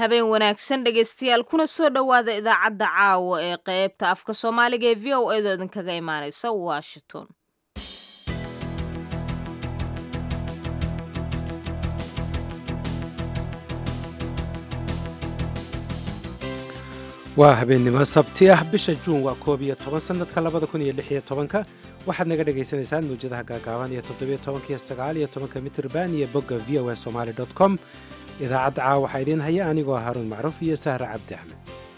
habeen wanaagsan dhegaystayaal kuna soo dhowaada idaacadda caawa ee qaybta afka soomaaliga ee v o edo idinkaga imaanaysa washington waa habeennimo sabti ah bisha juun waa koob iyo toban sannadka labada kun iyo lix iyo tobanka waxaad naga dhagaysanaysaan mawjadaha gaagaaban iyo toddobiyo tobankiyo sagaal iyo tobanka mitrban iyo bogga v o a somaali dot com idaacadda caawa waxaa idiin haya anigoo haruun macruuf iyo sahra cabdi axmed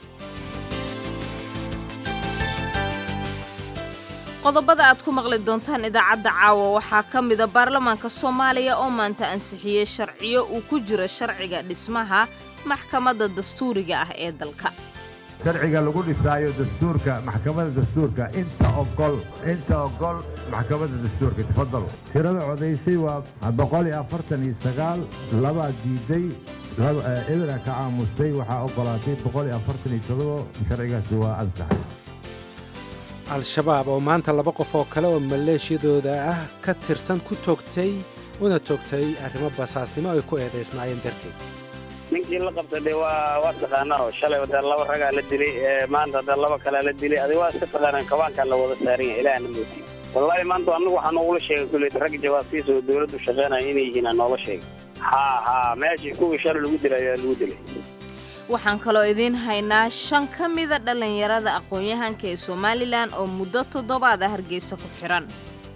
qodobada aad ku maqli doontaan idaacadda caawa waxaa ka mida baarlamaanka soomaaliya oo maanta ansixiyey sharciyo uu ku jiro sharciga dhismaha maxkamadda dastuuriga ah ee dalka sharciga lagu dhisaayo dastuurka maxkamadda dastuurka inta ogol inta ogol maxkamadda dastuurka tafadalo tirada codaysay waa boqol iyo afartan iyo sagaal labaa diiday ebera ka caamustay waxaa ogolaatay boqol iyo afartan iyo todobo sharcigaasi waa ansaxay al-shabaab oo maanta laba qof oo kale oo maleeshiyadooda ah ka tirsan ku toogtay una toogtay arrimo basaasnimo ay ku eedaysnaayeen darteed ninkii la qabta dee waa waa taqaanaa shalay dee laba ragaa la dilay maanta dee laba kalea la dilay adig waa iska taqaanaan kabaankaa la wada saaran yahay ilaahna moodi wallaahi maanta anagu waxaa noogula sheegay kuley ragga jawaabtiisa oo dawladdu shaqeynaya inay yihiin aa noola sheegay haa haa meeshii kuwii shalay lagu dilay ayaa lagu dilay waxaan kaloo idiin haynaa shan ka mida dhallinyarada aqoon-yahanka ee somalilan oo muddo toddobaada hargeysa ku xihan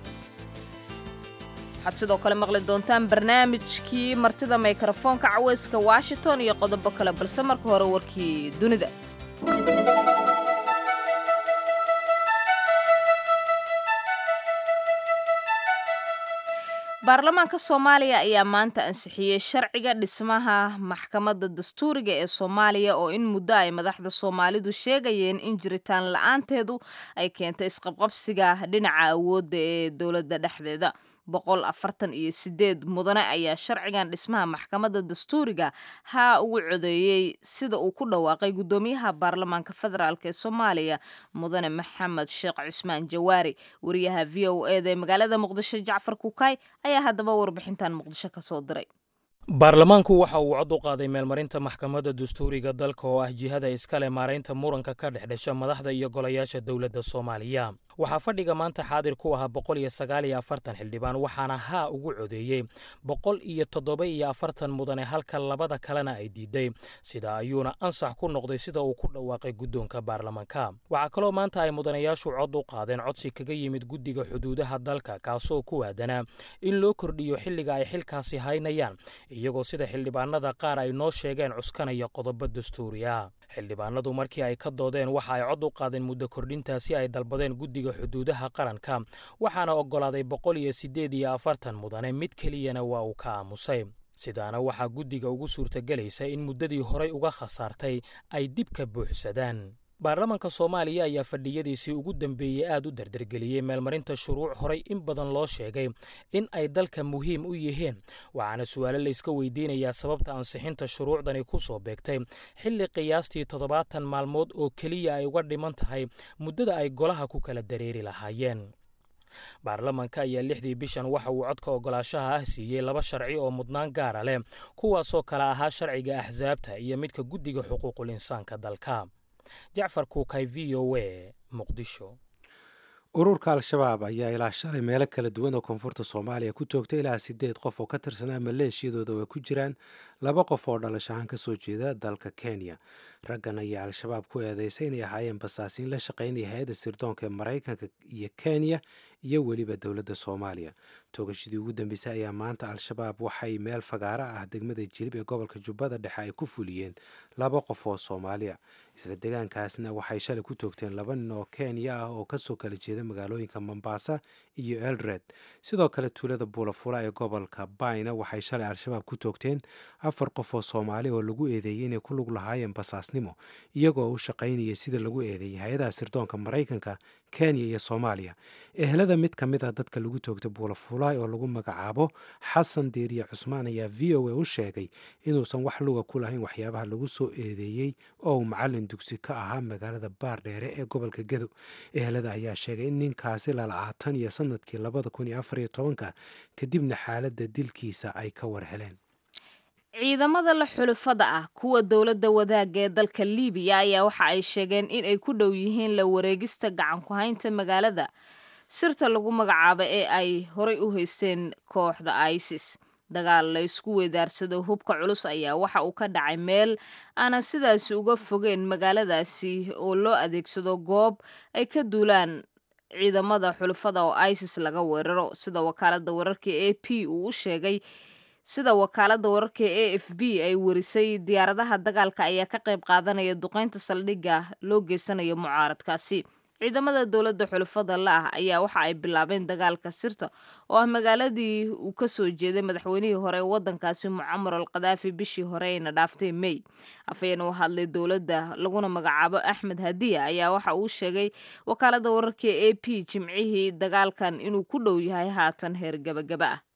waxaad sidoo kale maqli doontaan barnaamijkii martida mikrofoonka caweyska washington iyo qodobo kale balse marka hore warkii dunida baarlamaanka soomaaliya ayaa maanta ansixiyey sharciga dhismaha maxkamadda dastuuriga ee soomaaliya oo in muddo ay madaxda soomaalidu sheegayeen in jiritaan la-aanteedu ay keentay isqabqabsiga dhinaca awoodda ee dowladda dhexdeeda boqol afartan iyo sideed mudane ayaa sharcigan dhismaha maxkamadda dastuuriga haa ugu codeeyey sida uu ku dhawaaqay guddoomiyaha baarlamaanka federaalk ee soomaaliya mudane maxamed sheekh cusmaan jawaari wariyaha v o eda ee magaalada muqdisho jacfar kukaay ayaa haddaba warbixintan muqdisho ka soo diray baarlamaanku waxa uu cod u qaaday meelmarinta maxkamadda dastuuriga dalka oo ah jihada iskale maaraynta muranka ka dhex dhasha madaxda iyo golayaasha dowladda soomaaliya waxaa fadhiga maanta xaadir ku ahaa boqol iyo sagaal iyo afartan xildhibaan waxaana haa ugu codeeyey boqol iyo toddoba iyo afartan mudane halka labada kalena ay diiday sida ayuuna ansax ku noqday sida uu ku dhawaaqay guddoonka baarlamaanka waxaa kaloo maanta ay mudanayaashu cod u qaadeen codsi kaga yimid guddiga xuduudaha dalka kaasoo ku waadanaa in loo kordhiyo xilliga ay xilkaasi haynayaan iyagoo sida xildhibaanada qaar ay noo sheegeen cuskanaya qodobo dastuuri ah xildhibaanadu markii ay ka doodeen waxa ay cod u qaadeen muddo kordhintaasi ay dalbadeen guddiga xuduudaha qaranka waxaana oggolaaday boqol iyo siddeed iyo afartan mudane mid keliyana waa uu ka aamusay sidaana waxaa guddiga ugu suurtagelaysa in muddadii horay uga khasaartay ay dib ka buuxsadaan baarlamaanka soomaaliya ayaa fadhiyadiisii ugu dambeeyey aad u dardargeliyey meelmarinta shuruuc horay in badan loo sheegay in ay dalka muhiim u yihiin waxaana su'aalo layska weydiinayaa sababta ansixinta shuruucdani ku soo beegtay xilli qiyaastii toddobaatan maalmood oo keliya ay uga dhiman tahay muddada ay golaha ku kala dareeri lahaayeen baarlamaanka ayaa lixdii bishan waxa uu codka ogolaashaha ah siiyey laba sharci oo mudnaan gaara leh kuwaasoo kale ahaa sharciga axsaabta iyo midka guddiga xuquuqul insaanka dalka jacfar kuukay v o a muqdisho ururka al-shabaab ayaa ilaa shalay meelo kala duwan oo koonfurta soomaaliya ku toogtay ilaa sideed qof oo ka tirsanaa maleeshiyadooda oo ay ku jiraan laba qof oo dhalashahaan ka soo jeeda dalka kenya raggan ayaa al-shabaab ku eedeysay inay ahaayeen basaasiin la shaqaynaya hay-adda sirdoonka ee maraykanka iyo kenya iyo weliba dowladda soomaaliya toogashadii ugu dambeysay ayaa maanta al-shabaab waxay meel fagaaro ah degmada jilib ee gobolka jubbada dhexe ay ku fuliyeen laba qof oo soomaaliya isla degaankaasna waxay shalay ku toogteen laba nin oo kenya ah oo kasoo kala jeeda magaalooyinka mombasa iyo elred sidoo kale tuulada buulafula ee gobolka bayna waxay shalay al-shabaab ku toogteen afar qof oo soomaali oo lagu eedeeyey inay ku lug lahaayeen basaasnimo iyagoo u shaqaynaya sida lagu eedeeyay hay-adaha sirdoonka maraykanka kenya iyo soomaaliya ehelada mid ka mid ah dadka lagu toogtay buulafulaay oo lagu magacaabo xasan diiriye cusmaan ayaa v o a u sheegay inuusan wax luga ku lahayn waxyaabaha lagu soo eedeeyey oo uu macalin dugsi ka ahaa magaalada baardheere ee gobolka gedo ehelada ayaa sheegay in ninkaasi lala'aa tan iyo sanadkii labada kun iyo afar iyo tobanka kadibna xaaladda dilkiisa ay ka war heleen ciidamada la xulufada ah kuwa dowladda wadaagga ee dalka liibiya ayaa waxa ay sheegeen in ay ku dhow yihiin la wareegista gacan ku haynta magaalada sirta lagu magacaabo ee ay horay u haysteen kooxda isis dagaal la ysku weydaarsado hubka culus ayaa waxa uu ka dhacay meel aanan sidaasi uga fogeen magaaladaasi oo loo adeegsado goob ay ka duulaan ciidamada xulufada oo isis laga weeraro sida wakaalada wararka a p uu u sheegay sida wakaalada wararka a f b ay warisay diyaaradaha dagaalka ayaa ka qayb qaadanaya duqeynta saldhigga loo geysanayo mucaaradkaasi ciidamada dowladda xulufada la ah ayaa waxa ay bilaabeen dagaalka sirta oo ah magaaladii uu ka soo jeeday madaxweynihii hore ee waddankaasi mucamar al kadaafi bishii hore ayna dhaaftay mey afhayeen u hadlay dowladda laguna magacaabo axmed hadiya ayaa waxa uu sheegay wakaalada wararka a p jimcihii dagaalkan inuu ku dhow yahay haatan heer gabagaba ah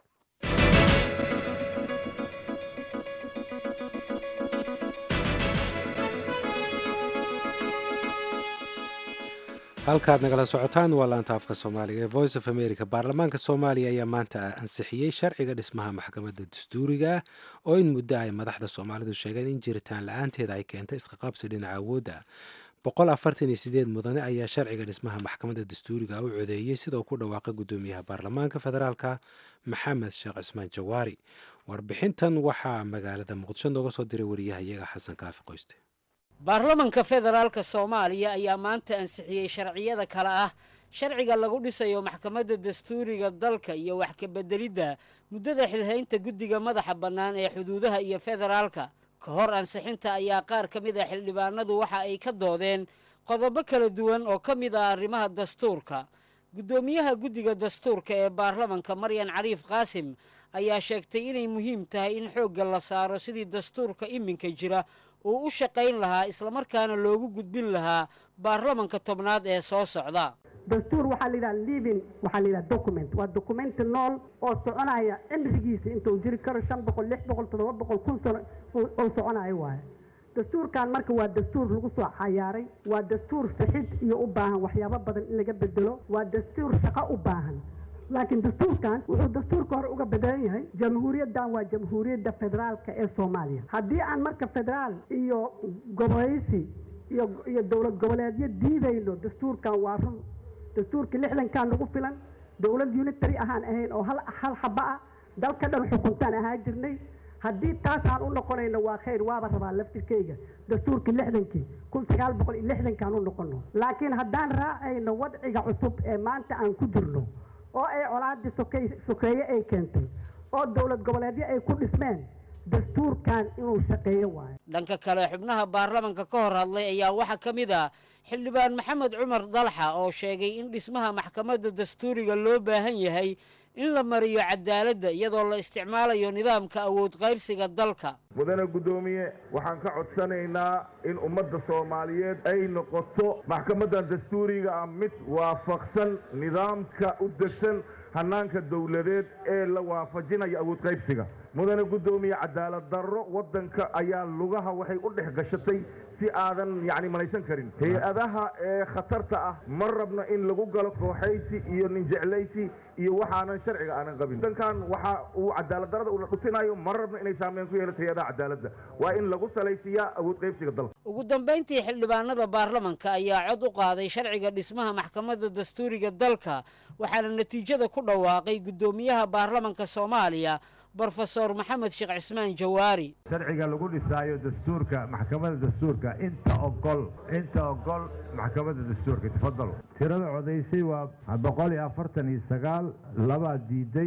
halkaad nagala socotaan waa laanta afka soomaaliga ee voice of america baarlamaanka soomaaliya ayaa maanta ansixiyey sharciga dhismaha maxkamadda dastuuriga ah oo in muddo ay madaxda soomaalidu sheegeen in jiritaan la-aanteeda ay keentay isqaqabsi dhinaca awoodda boqol afartan iyo sideed mudane ayaa sharciga dhismaha maxkamadda dastuuriga u codeeyey sidoo ku dhawaaqay guddoomiyaha baarlamaanka federaalka maxamed sheekh cismaan jawaari warbixintan waxaa magaalada muqdisho nooga soo diray wariyaha iyaga xasan kaafi qoyste baarlamanka federaalka soomaaliya ayaa maanta ansixiyey sharciyada kale ah sharciga lagu dhisayo maxkamadda dastuuriga dalka iyo wax kabeddelidda muddada xilhaynta guddiga madaxa bannaan ee xuduudaha iyo federaalka ka hor ansixinta ayaa qaar ka mid a xildhibaanadu waxa ay ka doodeen qodobo kala duwan oo ka mid ah arrimaha dastuurka guddoomiyaha guddiga dastuurka ee baarlamanka maryan cariif qaasim ayaa sheegtay inay muhiim tahay in xoogga la saaro sidii dastuurka iminka jira uu u shaqayn lahaa islamarkaana loogu gudbin lahaa baarlamanka tobnaad ee soo socda dastuur waxaa la yidhaha living waxaa la yidhaha document waa documenti nool oo soconaya cimrigiisa intuu jiri karo shan boqol lix boqol toddoba boqol kun sano oo soconayo waaye dastuurkan marka waa dastuur lagu soo xayaaray waa dastuur fixid iyo u baahan waxyaabo badan in laga bedelo waa dastuur shaqo u baahan laakiin dastuurkan wuxuu dastuurka hore uga bedelan yahay jamhuuriyaddan waa jamhuuriyadda federaalka ee soomaaliya haddii aan marka federaal iyo goboleysi iyo iyo dowlad goboleedyo diidayno dastuurkan waa run dastuurkii lixdankan nagu filan dowlad unitary ahaan ahayn oo hal hal xaba ah dalka dhan xukuntaan ahaan jirnay haddii taas aan u noqonayno waa khayr waaba rabaa laftirkeyga dastuurkii lixdankii kun sagaal boqol iyo lixdankaan u noqono laakiin haddaan raacayno wadciga cusub ee maanta aan ku jirno oo ay colaadii sokey sokeeye ay keentay oo dowlad goboleedyo ay ku dhismeen dastuurkan inuu shaqeeyo waayo dhanka kale xubnaha baarlamanka ka hor hadlay ayaa waxaa ka mid ah xildhibaan maxamed cumar dalxa oo sheegay in dhismaha maxkamadda dastuuriga loo baahan yahay in la mariyo cadaaladda iyadoo la isticmaalayo nidaamka awood qaybsiga dalka mudane guddoomiye waxaan ka codsanaynaa in ummadda soomaaliyeed ay noqoto maxkamaddan dastuuriga ah mid waafaqsan nidaamka u degsan hannaanka dowladeed ee la waafajinayo awood qaybsiga mudane guddoomiye cadaalad darro waddanka ayaa lugaha waxay u dhex gashatay si aadan yacni malaysan karin hay-adaha ee khatarta ah ma rabno in lagu galo kooxaysi iyo ninjeclaysi iyo waxaanan sharciga aanan qabin dankan waxa uu cadaalad darrada uuna dhutinayo ma rabno inay saameyn ku yeelato hay-adaha cadaaladda waa in lagu salaysiiyaa awood qaybsiga dalka ugu dambayntii xildhibaanada baarlamanka ayaa cod u qaaday sharciga dhismaha maxkamadda dastuuriga dalka waxaana natiijada ku dhawaaqay guddoomiyaha baarlamanka soomaaliya brofesor maxamed sheekh cismaan jawaari sharciga lagu dhisaayo dastuurka maxkamadda dastuurka inta ogol inta ogol maxkamadda dastuurka tafadal tirada codaysay waa boqol iyo afartan iyo sagaal labaa diiday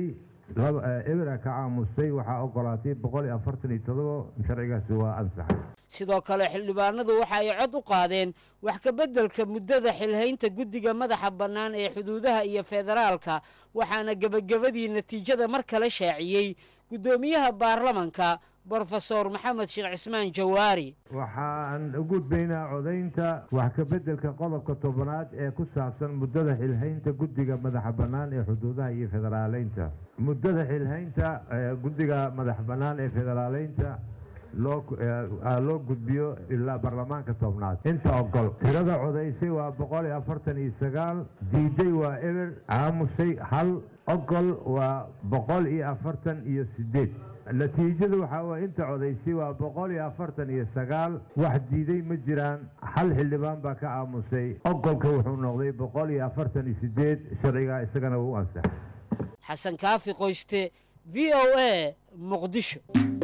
ebera ka caamustay waxaa ogolaatay boqol iyo afartan iyo todobo sharcigaasi waa ansaxay sidoo kale xildhibaanadu waxa ay cod u qaadeen wax ka beddelka muddada xilhaynta guddiga madaxa bannaan ee xuduudaha iyo federaalka waxaana gebagabadii natiijada mar kale shaaciyey guddoomiyaha baarlamanka brofesor maxamed sheekh cismaan jawaari waxaan u gudbaynaa codaynta wax ka beddelka qodobka tobanaad ee ku saabsan muddada xilhaynta guddiga madaxa bannaan ee xuduudaha iyo federaaleynta muddada xilhaynta guddiga madax bannaan ee federaaleynta loo loo gudbiyo ilaa baarlamaanka tobnaad inta ogol tirada codaysay waa boqol iyo afartan iyo sagaal diiday waa eber caamusay hal ogol waa boqol iyo afartan iyo sideed natiijadu waxaa waye inta codaysay waa boqol iyo afartan iyo sagaal wax diiday ma jiraan hal xildhibaan baa ka aamusay ogolka wuxuu noqday boqol iyo afartan iyo sideed sharcigaa isagana wuu ansaxay xasan kaafi qoyste v o a muqdisho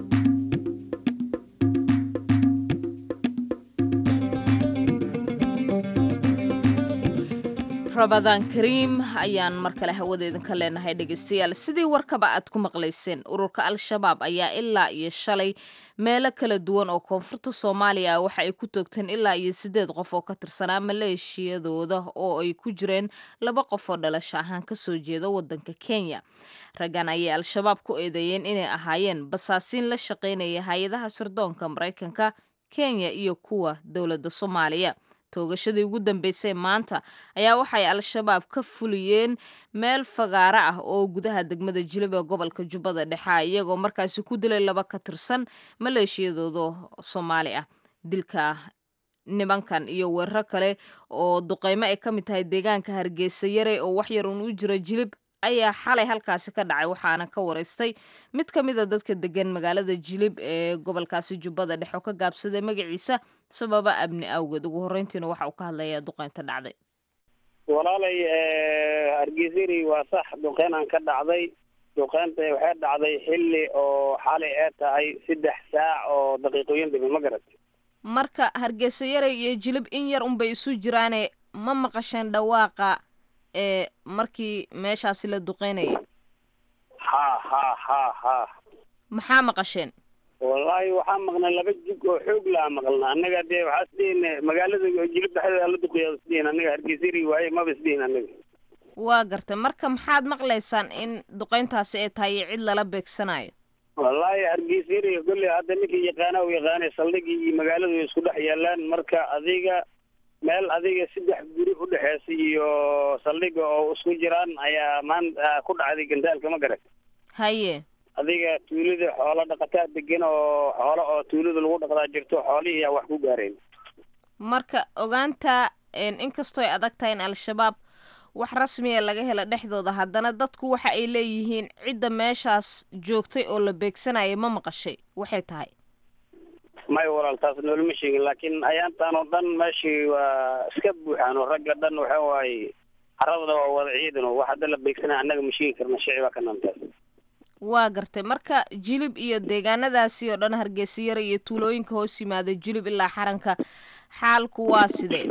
rabadaan kariim ayaan mar kale hawada idinka leenahay dhegeystayaal sidii warkaba aad ku maqlayseen ururka al-shabaab ayaa ilaa iyo shalay meelo kala duwan oo koonfurta soomaaliya waxa ay ku toogteen ilaa iyo siddeed qof oo ka tirsanaa maleeshiyadooda oo ay ku jireen laba qof oo dhalasho ahaan kasoo jeeda wadanka kenya raggan ayay al-shabaab ku eedeeyeen inay ahaayeen basaasiin la shaqaynaya hay-adaha sirdoonka maraykanka kenya iyo kuwa dowladda soomaaliya toogashadii ugu dambeysay maanta ayaa waxay al-shabaab ka fuliyeen meel fagaaro ah oo gudaha degmada jilib ee gobolka jubbada dhexe iyagoo markaasi ku dilay laba ka tirsan maleeshiyadooda soomaali ah dilka nimankan iyo weeraro kale oo duqeymo ay ka mid tahay deegaanka hargeysa yare oo waxyar uun u jira jilib ayaa xalay halkaasi ka dhacay waxaana ka wareystay mid ka mid a dadka degan magaalada jilib ee gobolkaasi jubbada dhexe oo ka gaabsaday magaciisa sababa amni awgeed ugu horreyntiina waxa uu ka hadlayaa duqeynta dhacday walaalay hargeysari waa sax duqeynaan ka dhacday duqeynta waxay dhacday xilli oo xalay ee tahay saddex saac oo daqiiqooyin dhibi ma garat marka hargeysa yare iyo jilib in yar unbay isu jiraane ma maqasheen dhawaaqa ee markii meeshaasi la duqeynayay ha ha ha ha maxaa maqasheen wallaahi waxaa maqnay laba jig oo xoog laa maqlna annaga dee waxaa isdhihin magaalada jilib dhexdeeda la duqeeya isdhihin annaga hargeysari waaye maba isdhihin annaga waa gartay marka maxaad maqlaysaan in duqeyntaasi ay tahay iyo cid lala beegsanayo wallaahi hargeysari kolley hadda ninkii yaqaana u yaqaanay saldhigii iyo magaaladu way isku dhex yaalaan marka adiga meel adiga saddex guri u dhexeysa iyo saldhiga oo isku jiraan ayaa maanta ku dhacday gandaalka ma garat haye adiga tuulada xoolo dhaqataa degan oo xoolo oo tuulada lagu dhaqdaa jirto xoolihii yaa wax ku gaareen marka ogaanta inkastoo ay adag tahay in al-shabaab wax rasmiya laga helo dhexdooda haddana dadku waxa ay leeyihiin cidda meeshaas joogtay oo la beegsanaya ma maqashay waxay tahay may walaal taas noolama sheegin laakiin ayaantaan oo dhan meeshii waa iska buuxaan oo ragga dhan waxa waaye carabda waa wada ciidan oo wax hadda la beegsanaya annaga ma sheegi karna shici baa ka nantaas waa gartay marka jilib iyo deegaanadaasi oo dhan hargeysa yare iyo tuulooyinka hoos yimaada jilib ilaa xaranka xaalku waa sidee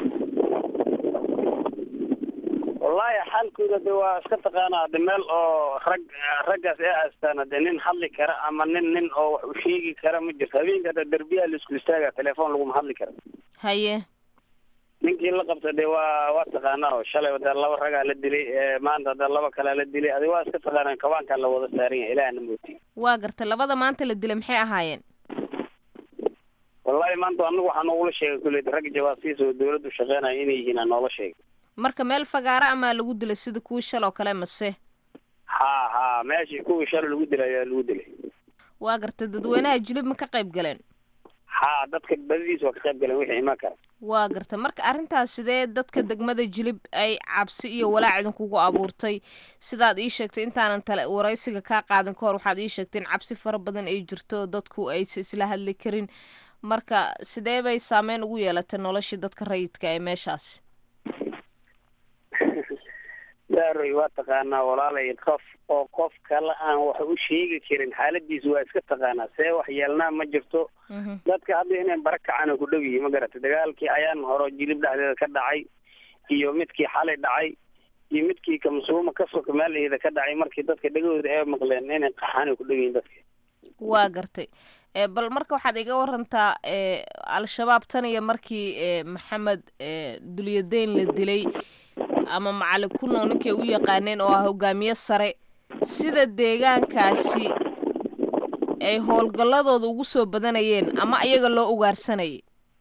wallaahi xaalkooda de waa iska taqaanaa de meel oo rag raggaas ee haystaan de nin hadli kara ama nin nin oo wax u sheegi kara ma jirto habeenka de derbiyaha la isku istaaga telefoon laguma hadli kara haye ninkii la qabta de waa waa taqaanaa oo shalay de laba ragaa la dilay maanta de laba kalea la dilay adi waa iska taqaanaa kabaankaa la wada saaran yahay ilaahna mooti waa gartay labada maanta la dilay maxay ahaayeen wallaahi maanta anagu waxaa noogula sheegay kulley rag jawaasiis oo dawladdu shaqeynaya inay yihiin aa noola sheegay marka meel fagaaro amaa lagu dilay sida kuwii shal oo kale mase ha ha meeshii kuwii shalay lagu dilay ayaa lagu dilay waa gartay dadweynaha jilib ma ka qayb galeen ha dadka badidiis waa ka qayb galeen wixii imaan kara waa gartay marka arrintaas sidee dadka degmada jilib ay cabsi iyo walaac idinkugu abuurtay sidaad ii sheegtay intaanan tale waraysiga kaa qaadan ka hor waxaad ii sheegtay in cabsi fara badan ay jirto dadku aysa isla hadli karin marka sidee bay saameyn ugu yeelatay noloshii dadka rayidka ee meeshaasi daaroy waa taqaanaa walaalay qof oo qof kale aan wax u sheegi karin xaaladiisa waa iska taqaanaa see wax yeelnaa ma jirto dadka hadda inay bara kacaan ku dhow yihi ma garatay dagaalkii ayaan horo jilib dhexdeeda ka dhacay iyo midkii xalay dhacay iyo midkii kamsuuma ka soka meelaheeda ka dhacay markii dadka dhegahooda ay maqleen inay qaxaan ku dhow yihiin dadka waa gartay bal marka waxaad iga warantaa al-shabaab tan iyo markii maxamed dulyadeyn la dilay ama macalin kunow ninkay u yaqaaneen oo ah hogaamiye sare sida deegaankaasi ay howlgalladooda ugu soo badanayeen ama ayaga loo ugaarsanayay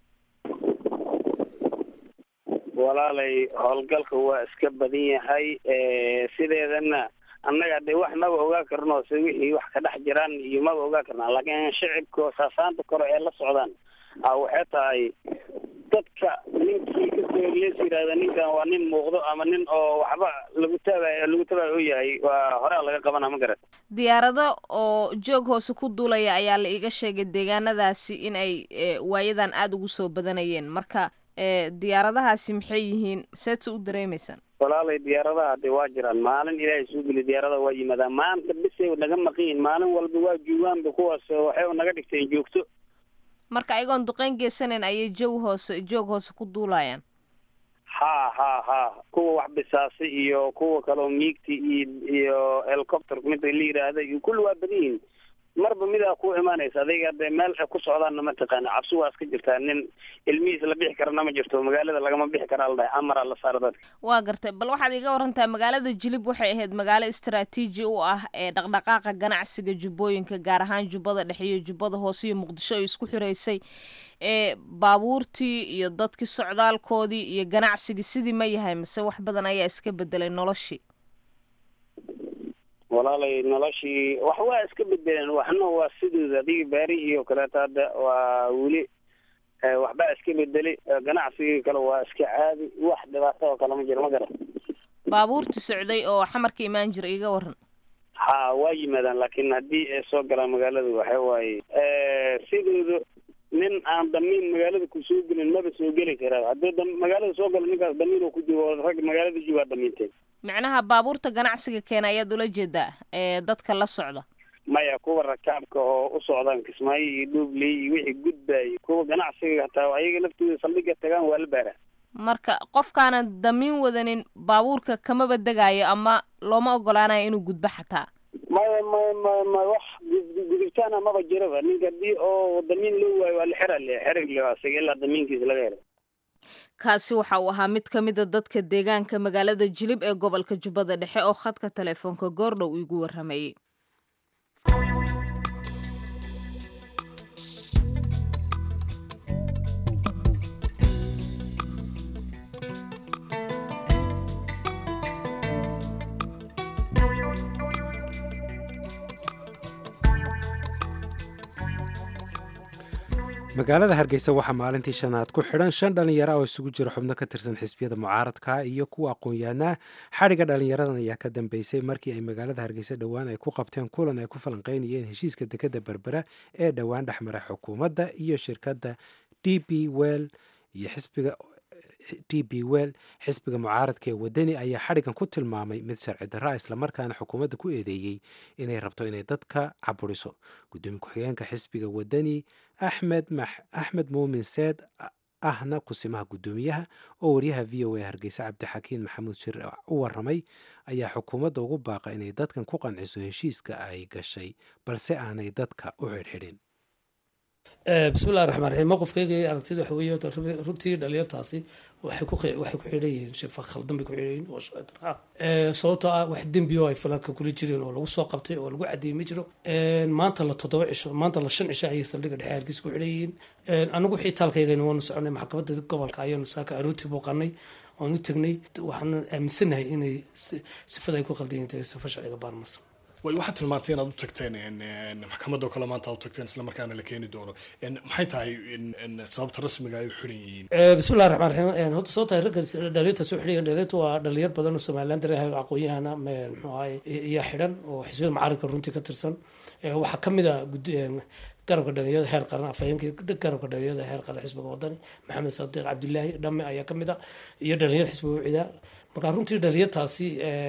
walaalay howlgalka waa iska badan yahay sideedana annaga de wax maba ogaa karno se wixii wax ka dhex jiraan iyo maba ogaa karnaa laakiin shicibka saasaanta kore ee la socdaan a waxay tahay dadka ninkii kasoo lees yidhaahda ninkan waa nin muuqdo ama nin oo waxba lagu taabay lagu taabay u yahay waa horaa laga qabana ma garat diyaarado oo joog hoose ku duulaya ayaa la iiga sheegay deegaanadaasi in ay waayadan aada ugu soo badanayeen marka diyaaradahaasi maxay yihiin seed se u dareemaysaan walaalay diyaaradaha de waa jiraan maalin ilaahay soo geli diyaaradaha waa yimaadaan maanta bisay naga maqan yihin maalin walba waa joogaanba kuwaas waxay naga dhigteen joogto marka ayagoon duqeyn geysanayn ayay joog hoose joog hoose ku duulayaan ha ha ha kuwa wax bisaasay iyo kuwa kaleo miigti iyo iyo helicopter mida la yidhaahda iyo kulli waa badan yihin marba midaa ku imaanaysa adiga dee meel ay ku socdaanna ma taqaana cabsi waa iska jirtaa nin ilmihiis la bixi karana ma jirto magaalada lagama bixi karaa la dhahay amara la saara dadka waa gartay bal waxaad iga warantaa magaalada jilib waxay ahayd magaalo istaraatiiji u ah ee dhaqdhaqaaqa ganacsiga jubbooyinka gaar ahaan jubbada dhexe iyo jubbada hoose iyo muqdisho ay isku xiraysay ee baabuurtii iyo dadkii socdaalkoodii iyo ganacsigii sidii ma yahay mise wax badan ayaa iska bedelay noloshii walaalay noloshii wax waa iska bedeleen waxna waa sidooda adiga baarihii oo kaleeto hadda waa weli waxbaa iska bedelay ganacsigii kale waa iska caadi wax dhibaato oo kale ma jiro ma garan baabuurtii socday oo xamarka imaan jira iga waran ha waa yimaadaan laakiin haddii ay soo galaan magaalada waxa waaye sidooda nin aan damiin magaalada ku soo gelin maba soo geli karaa hadduu magaalada soo galo ninkaas damiin oo ku joogo rag magaalada joogaa damiinteen macnaha baabuurta ganacsiga keena ayaad ula jeedaa ee dadka la socda maya kuwa rakaabka oo u socdaan kismaayo iyo dhuubley iyo wixii gudbaayay kuwa ganacsiga hataa ayaga laftooda saldhiga tagaan waa la baaraa marka qofkaanan damiin wadanin baabuurka kamaba degaayo ama looma ogolaanayo inuu gudbo xataa maya maya maya ma wax gudubtaana maba jiraba ninka haddii oo damiin loo waayo waa la xera le xerig le isaga ilaa damiinkiisa laga helo kaasi waxa uu ahaa mid ka mida dadka deegaanka magaalada jilib ee gobolka jubbada dhexe oo khadka telefoonka goordhow iigu warramayey magaalada hargeysa waxaa maalintii shanaad ku xidhan shan dhallinyaro oo isugu jira xubno ka tirsan xisbiyada mucaaradka iyo kuwa aqoon-yahanaa xadhigga dhallinyaradan ayaa ka dambeysay markii ay magaalada hargeysa dhowaan ay ku qabteen kulan ay ku falanqeynayeen heshiiska dekadda berbera ee dhowaan dhexmara xukuumadda iyo shirkadda d b well iyo xisbiga d b well xisbiga mucaaradka ee wadani ayaa xadhiggan ku tilmaamay mid sharci darra islamarkaana xukuumadda ku eedeeyey inay rabto inay dadka caburiso gudoomiye ku-xigeenka xisbiga wadani axmed axmed muumin seed ahna kusimaha guddoomiyaha oo waryaha v o a hargeysa cabdixakiin maxamuud shir u waramay ayaa xukuumadda ugu baaqa inay dadkan ku qanciso heshiiska ay gashay balse aanay dadka u xidhxidhin bismillahi raxmaan raxiim mowqifkayga aragtida waxa weeye runtii dhalinyartaasi waxay ku waxay ku xidhan yihiin shifa khaldan bay ku xidhan yihiin oo sharci darra ah sababtoo ah wax dembi oo ay falanka kula jireen oo lagu soo qabtay oo lagu cadeeyey ma jiro maanta la toddoba cisho maanta la shan cisho ayay saldhigga dhexe hargeysa ku xidhan yihiin anagu wixii taalkaygayna waanu soconay maxkamadda gobolka ayaanu saaka arooti booqanay oon u tegnay waxaan aaminsanahay inay sifada ay ku qaldan yihiin tahay sifa sharciga baarmasa way waxaad tilmaantay inaad u tagteen maxkamadda kale maanta aad u tagteen isla markaana la keeni doono maxay tahay sababta rasmiga ay u xidhan yihiin bismillahi raxmaan raxiim horta soo tahay ragga dhalinyarta soo xidhan dhalinyarta waa dhalinyar badan oo somaliland dareehayo aqoon-yahana muxuu ahay iyaa xidhan oo xisbiyada mucaaradka runtii ka tirsan waxaa ka mid a garabka dhalinyarada heer qaran afhayeenkii garabka dhalinyarada heer qaran xisbiga wadani maxamed sadiiq cabdilaahi dhamme ayaa ka mid a iyo dhalinyar xisbiga wicida marka runtii dhalinyartaasi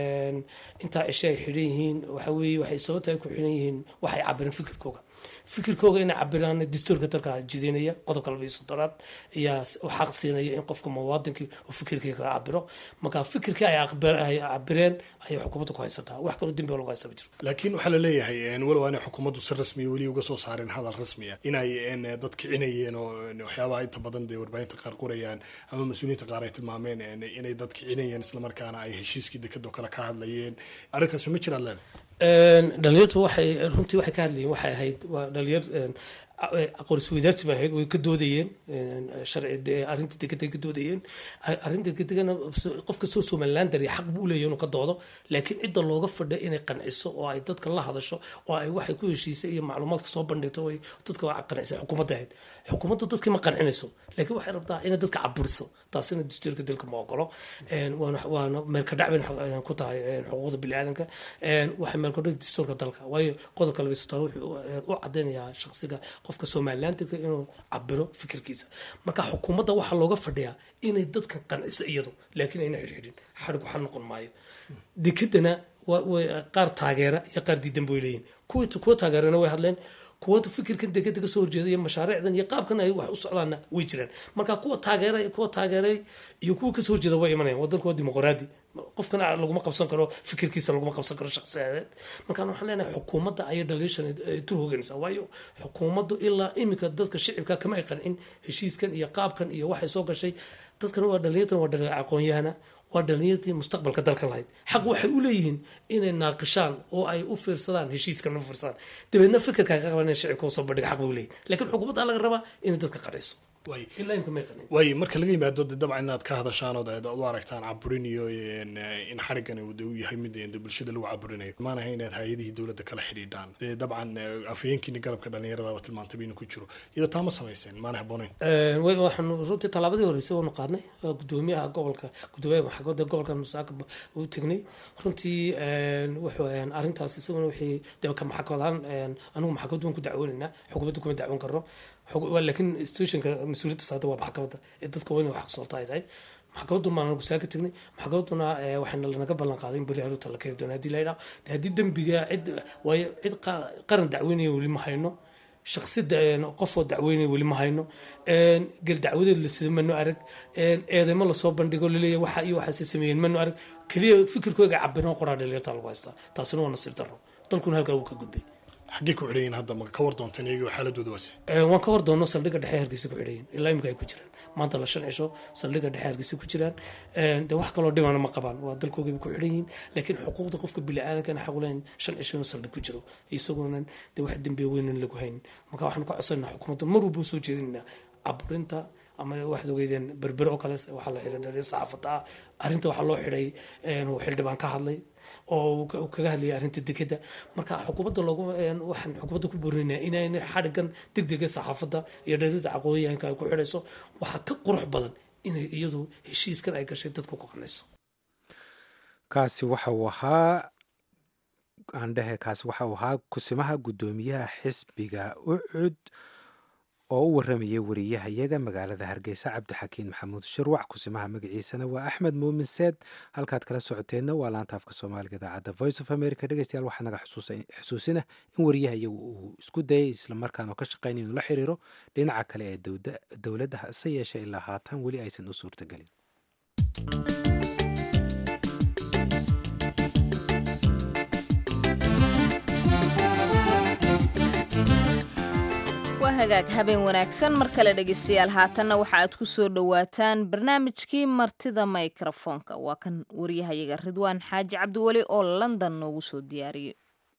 intaa cishe ay xidhan yihiin waxa weeye waxay sababta ay ku xidhan yihiin waxay cabireen fikirkooga fikirkooga inay cabiraan dastuurka dalka jideynaya qodobka laba iyo soddonaad ayaa xaq siinaya in qofka muwaadinkii uu fikirkii kaga cabiro marka fikirkii ay cabireen ayay xukuumadda ku haysataa wax kaloo dembi lagu haysta ma jiro laakiin waxaa la leeyahay walow aanay xukuumaddu si rasmiya weli uga soo saareen hadal rasmiya inay dad kicinayeen oo waxyaabaha inta badan dee warbaahinta qaar qorayaan ama mas-uuliyiinta qaar ay tilmaameen inay dad kicinayeen islamarkaana ay heshiiskii dekadoo kale ka hadlayeen arrinkaasi ma jiraad leedahay dhalinyartu waxay runtii waxay ka hadlayeen waxay ahayd waa dhalinyar aqoon isweydaarsi ba ahayd way ka doodayeen sharci arrinta degada ka doodayeen arrinta degana qof kastoo somaliland dari xaq buu leeyahay inuu ka doodo laakiin cidda looga fadha inay qanciso oo ay dadka la hadasho oo ay waxay ku heshiisay iyo macluumaadka soo bandhigto ay dadka waa qancisay xukuumadda ahayd xukuumadda dadkii ma qancinayso laakiin waxay rabtaa inay dadka caburiso taasina dastuurka dalka ma ogolo waana meelkadhac bay ku tahay xuquuqda biniaadanka waxay meelkadhac dastuurka dalka waayo qodobka laba sotaan wuxuu u cadaynayaa shaqsiga qofka somalilandiga inuu cabiro fikirkiisa marka xukuumadda waxaa looga fadhiyaa inay dadka qanciso iyadu laakiin ayna xidhxidhin xadhigu xal noqon maayo dekedana qaar taageera iyo qaar diidan bay leeyihin kuwa taageerana way hadleen kuwa fikirkan degeda kasoo horjeeda iyo mashaariicdan iyo qaabkan ay wax u socdaanna way jiraan marka kuwa taageeray kuwa taageeray iyo kuwa kasoo horjeeda way imanayaan wadanku waa dimuqraadi qofkana laguma qabsan karo fikirkiisa laguma qabsan karo shaqsiyadeed markaan waxaan leenahay xukuumadda ayay dhaliishan tur hoganaysaa waayo xukuumaddu ilaa iminka dadka shicibka kama ay qancin heshiiskan iyo qaabkan iyo waxay soo gashay dadkana waa dhalinyartan waa dhalinyar aqoon-yahana waa dhalinyartii mustaqbalka dalka lahayd xaq waxay u leeyihiin inay naaqishaan oo ay u fiirsadaan heshiiskan u fiirsadaan dabeedna fikirka ka qaban shicibka usoo bandhiga xaq bay u leeyihin laakiin xukuumadda laga rabaa inay dadka qadhayso waay marka laga yimaado de dabcan inaad ka hadashaan oo aad u aragtaan caburin iyo in xarigan uu yahay mid bulshada lagu caburinayo maanaha inaad hay-adihii dowladda kala xidhiidhaan dee dabcan afhayeenkiini garabka dhallinyaradaba tilmaantay inuu ku jiro iyada taa ma samayseen maana habboonayn waxaan runtii tallaabadii horeysay waanu qaadnay gudoomiyaha gobolka gudoomiyaha maxkamadda gobolka musaaka u tegnay runtii wuxuu arrintaas isaguna wixii dee ka maxkamad ahaan anigu maxkamadda waan ku dacwoonaynaa xukuumadda kuma dacwoon karno laakiin institutionka mas-uuliyadda saada waa maxkamadda ee dadka waa inay wax soolta ay tahay maxkamaddu maan anagu saa ka tegnay maxkamadduna waxayna lanaga ballan qaaday in beri haruuta la keeni doono haddii la yidhaha de haddii dembiga cid waayo cid qaran dacweynaya weli ma hayno shaksi qofoo dacweynaya weli ma hayno gel dacwadeed la sido manu arag eedeymo lasoo bandhigo laleeyahay waxa iyo waxaase sameeyeen manu arag keliya fikirkooga cabirno qoraa dhalinyarta lagu haystaa taasina waa nasiib darro dalkuna halkaa wuu ka gudbay xaggee ku xidhayin hadda ma ka war doonteen iyagoo xaaladooda waase waan ka war doonno saldhigga dhexe hargeysa ku xidhayin ilaa imika ay ku jiraan maanta la shan cisho saldhigga dhexe hargeysa ku jiraan de wax kaloo dhibana ma qabaan waa dalkoogaba ku xidhan yihiin laakiin xuquuqda qofka bili-aadankana xaq ulahayn shan cisho inuu saldhig ku jiro isagoonan de wax dembiya weynan lagu haynin marka waxaan ka codsanaa xukuumadda mar walba soo jeedinaynaa caburinta ama waxaad ogeydeen berbere oo kale waxaa la xidhay dhaliya saxaafadda ah arrinta waxaa loo xidhay xildhibaan ka hadlay oo kaga hadlayay arrinta dekeda marka xukuumadda loogu waxaan xukuumadda ku boorinaynaa inayna xadhigan degdega saxaafadda iyo dhalida aqoonyahanka ay ku xidhayso waxaa ka qurux badan inay iyadu heshiiskan ay gashay dadku ku qanayso kaasi waxa uu ahaa aandhehe kaasi waxa uu ahaa kusimaha guddoomiyaha xisbiga ucud oo u waramayay wariyahayaga magaalada hargeysa cabdixakiin maxamuud shirwac kusimaha magaciisana waa axmed muumin seed halkaad kala socoteenna waa laanta afka soomaaliga idaacadda voice of america dhegeystayaal waxaa naga xusuusina in wariyahayagu uu isku dayay islamarkaana ka shaqeynaya inuu la xiriiro dhinaca kale ee dowladda hase yeeshee ilaa haatan weli aysan u suurtagelin waa hagaag habeen wanaagsan mar kale dhegeystayaal haatanna waxa aad ku soo dhowaataan barnaamijkii martida mikrofoonka waa kan waryahayaga ridwaan xaaji cabdiweli oo london noogu soo diyaariyey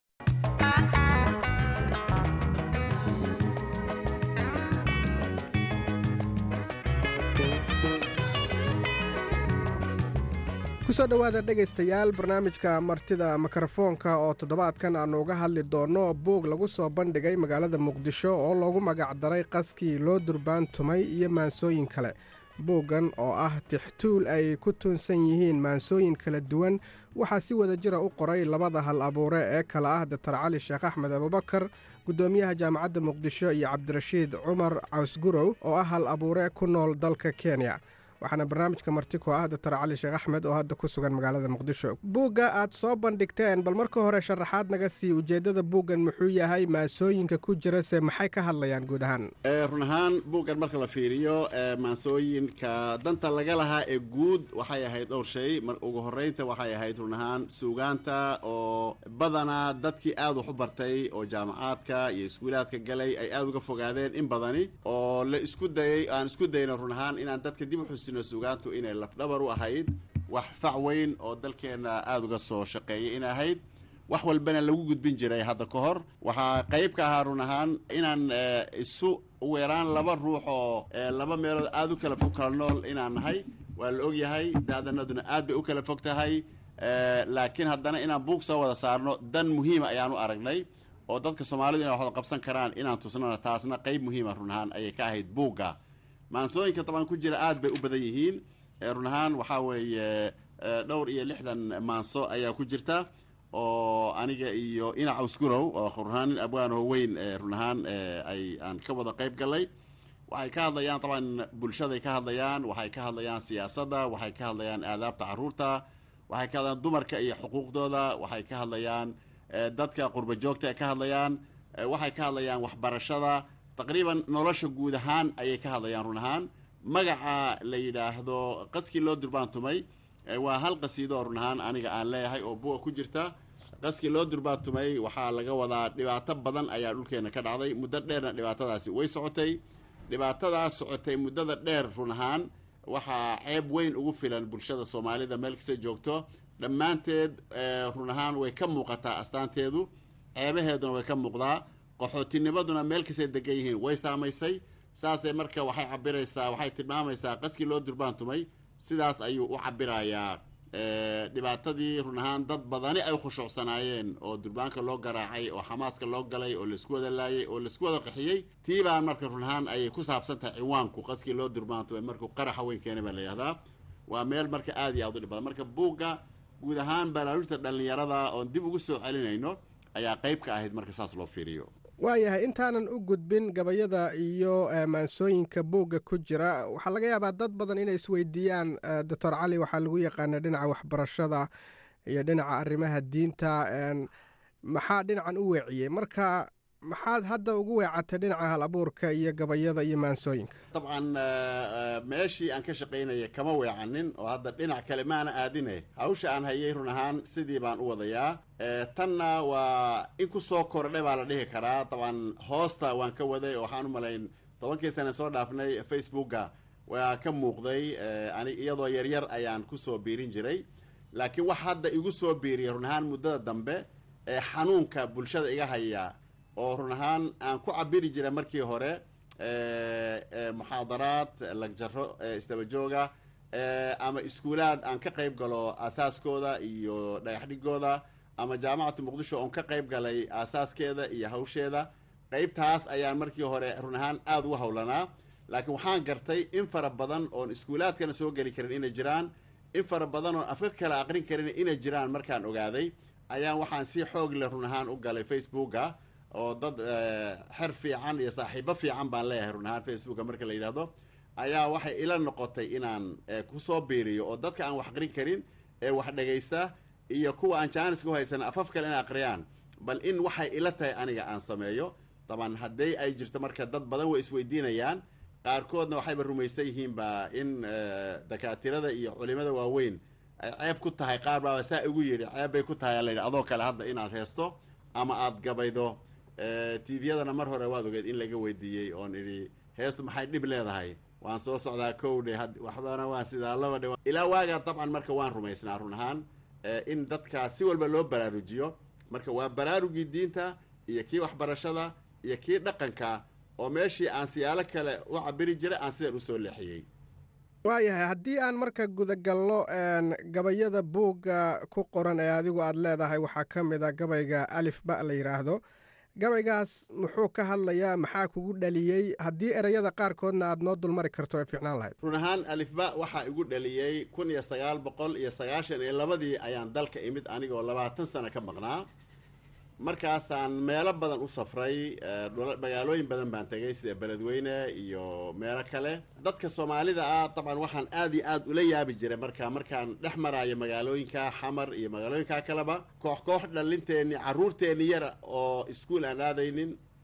kusoo dhowaada dhegaystayaal barnaamijka martida mikrofoonka oo toddobaadkan aannu uga hadli doonno buug lagu soo bandhigay magaalada muqdisho oo loogu magacdaray qaskii loo durbaan tumay iyo maansooyin kale buuggan oo ah tixtuul ay ku tuunsan yihiin maansooyin kala duwan waxaa si wada jira u qoray labada hal abuure ee kale ah doktor cali sheekh axmed abubakar guddoomiyaha jaamacadda muqdisho iyo cabdirashiid cumar cawsgurow oo ah hal abuure ku nool dalka kenya waxaana barnaamijka marti ku ah doctor cali sheekh axmed oo hadda ku sugan magaalada muqdisho buugga aad soo bandhigteen bal marka hore sharaxaad naga sii ujeeddada buuggan muxuu yahay maasooyinka ku jira se maxay ka hadlayaan guud ahaan run ahaan buuggan marka la fiiriyo maansooyinka danta laga lahaa ee guud waxay ahayd dhowr shay ugu horreynta waxay ahayd run ahaan suugaanta oo badanaa dadkii aad wax u bartay oo jaamacaadka iyo iskuulaadka galay ay aada uga fogaadeen in badani oo la isku dayay aan isku dayno run ahaan inaan dadka dib uxusi suugaantu inay lafdhabar u ahayd wax fac weyn oo dalkeenna aada uga soo shaqeeyay in ahayd wax walbana lagu gudbin jiray hadda ka hor waxaa qayb ka ahaa run ahaan inaan isu weeraan laba ruux oo laba meelood aada u kala fog kala nool inaan nahay waa la ogyahay daadanaduna aad bay u kala fog tahay laakiin haddana inaan buug soo wada saarno dan muhiima ayaan u aragnay oo dadka soomaalidu inay waxwada qabsan karaan inaan tusnana taasna qayb muhiima run ahaan ayay ka ahayd buugga maansooyinka dabcan ku jira aad bay u badan yihiin run ahaan waxaa weeye dhowr iyo lixdan maanso ayaa ku jirta oo aniga iyo ina cawsgurow oo run ahaan nin abwaanoo weyn run ahaan ay aan ka wada qayb galay waxay ka hadlayaan dabcan bulshaday ka hadlayaan waxay ka hadlayaan siyaasadda waxay ka hadlayaan aadaabta carruurta waxay ka hadlayaan dumarka iyo xuquuqdooda waxay ka hadlayaan dadka qurba joogta ay ka hadlayaan waxay ka hadlayaan waxbarashada taqriiban nolosha guud ahaan ayay ka hadlayaan run ahaan magaca la yidhaahdo qaskii loo durbaantumay waa hal qasiido run ahaan aniga aan leeyahay oo buga ku jirta qaskii loo durbaantumay waxaa laga wadaa dhibaato badan ayaa dhulkeena ka dhacday muddo dheerna dhibaatadaasi way socotay dhibaatadaas socotay muddada dheer run ahaan waxaa ceeb weyn ugu filan bulshada soomaalida meel kasta joogto dhammaanteed run ahaan way ka muuqataa astaanteedu ceebaheeduna way ka muuqdaa qaxootinimaduna meel kastay degan yihiin way saamaysay saasay marka waxay cabiraysaa waxay tilmaamaysaa qaskii loo durbaantumay sidaas ayuu u cabirayaa dhibaatadii run ahaan dad badani ay khushuucsanaayeen oo durbaanka loo garaacay oo xamaaska loo galay oo laisku wada laayay oo laisku wada qaxiyey tii baan marka run ahaan ayay ku saabsan tahay ciwaanku qaskii loo durbaantumay markuu qaraxa weyn keenay baa la yidhahdaa waa meel marka aada iyo aad u dhib badan marka buugga guud ahaan baraarujta dhallinyarada oon dib ugu soo celinayno ayaa qayb ka ahayd marka saas loo fiiriyo waayahay intaanan u gudbin gabayada iyo maansooyinka buugga ku jira waxaa laga yaabaa dad badan inay isweydiiyaan doctor cali waxaa lagu yaqaana dhinaca waxbarashada iyo dhinaca arrimaha diinta maxaa dhinacan u weeciyey marka maxaad hadda ugu weecatay dhinaca hal abuurka iyo gabayada iyo maansooyinka dabcan meeshii aan ka shaqaynaya kama weecanin oo hadda dhinac kale maana aadine hawsha aan hayay run ahaan sidii baan u wadayaa tanna waa in ku soo kordhay baa la dhihi karaa dabcan hoosta waan ka waday oo waxaan u malayn tobankii sana soo dhaafnay facebooka waa ka muuqday ani iyadoo yaryar ayaan kusoo biirin jiray laakiin wax hadda igu soo biiriyay run ahaan muddada dambe ee xanuunka bulshada iga haya oo run ahaan aan ku cabiri jiray markii hore muxaadaraad lagjaro isdaba jooga ama iskuulaad aan ka qayb galo aasaaskooda iyo dhagaxdhigooda ama jaamacatu muqdisho oon ka qayb galay aasaaskeeda iyo hawsheeda qaybtaas ayaan markii hore run ahaan aada ugu hawlanaa laakiin waxaan gartay in fara badan oon iskuulaadkana soo geli karin inay jiraan in fara badan oon afka kala aqrin karin inay jiraan markaan ogaaday ayaan waxaan si xoog leh run ahaan u galay facebooka oo dad xer fiican iyo saaxiibo fiican baan leeyahay run ahaan facebooka marka la yidhaahdo ayaa waxay ila noqotay inaan kusoo biiriyo oo dadka aan wax aqrin karin ee wax dhegaysta iyo kuwa aan jaaniska u haysan afaf kale in aqriyaan bal in waxay ila tahay aniga aan sameeyo daban haddii ay jirto marka dad badan way isweydiinayaan qaarkoodna waxayba rumaysan yihiinba in dakaatirada iyo culimada waaweyn ay ceeb ku tahay qaar baaba saa igu yidhi ceeb bay ku tahay aa layidhi adoo kale hadda inaad heesto ama aada gabaydo tviyadana mar hore waad ogeed in laga weydiiyey oon idhi heestu maxay dhib leedahay waan soo socdaa kow dhe waxbana waan sidaa laba dhe ilaa waagaa dabcan marka waan rumaysnaa run ahaan in dadkaa si walba loo baraarujiyo marka waa baraarugii diinta iyo kii waxbarashada iyo kii dhaqanka oo meeshii aan siyaalo kale u cabiri jiray aan sidan usoo leexiyey waayahay haddii aan marka gudagallo gabayada buugga ku qoran ee adigu aada leedahay waxaa ka mid a gabayga alif ba la yidhaahdo gabaygaas muxuu ka hadlayaa maxaa kugu dhaliyey haddii ereyada qaarkoodna aada noo dulmari karto ay fiicnaan lahayd run ahaan alifba waxaa igu dhaliyey kun iyo sagaal boqol iyo sagaashan iyo labadii ayaan dalka imid anigoo labaatan sano ka maqnaa markaasaan meelo badan u safray magaalooyin badan baan tegay sida beledweyne iyo meelo kale dadka soomaalida ah dabcan waxaan aada iyo aada ula yaabi jiray marka markaan dhex maraayo magaalooyinka xamar iyo magaalooyinka kaleba koox koox dhalinteenni carruurteenni yara oo iskuol aan aadaynin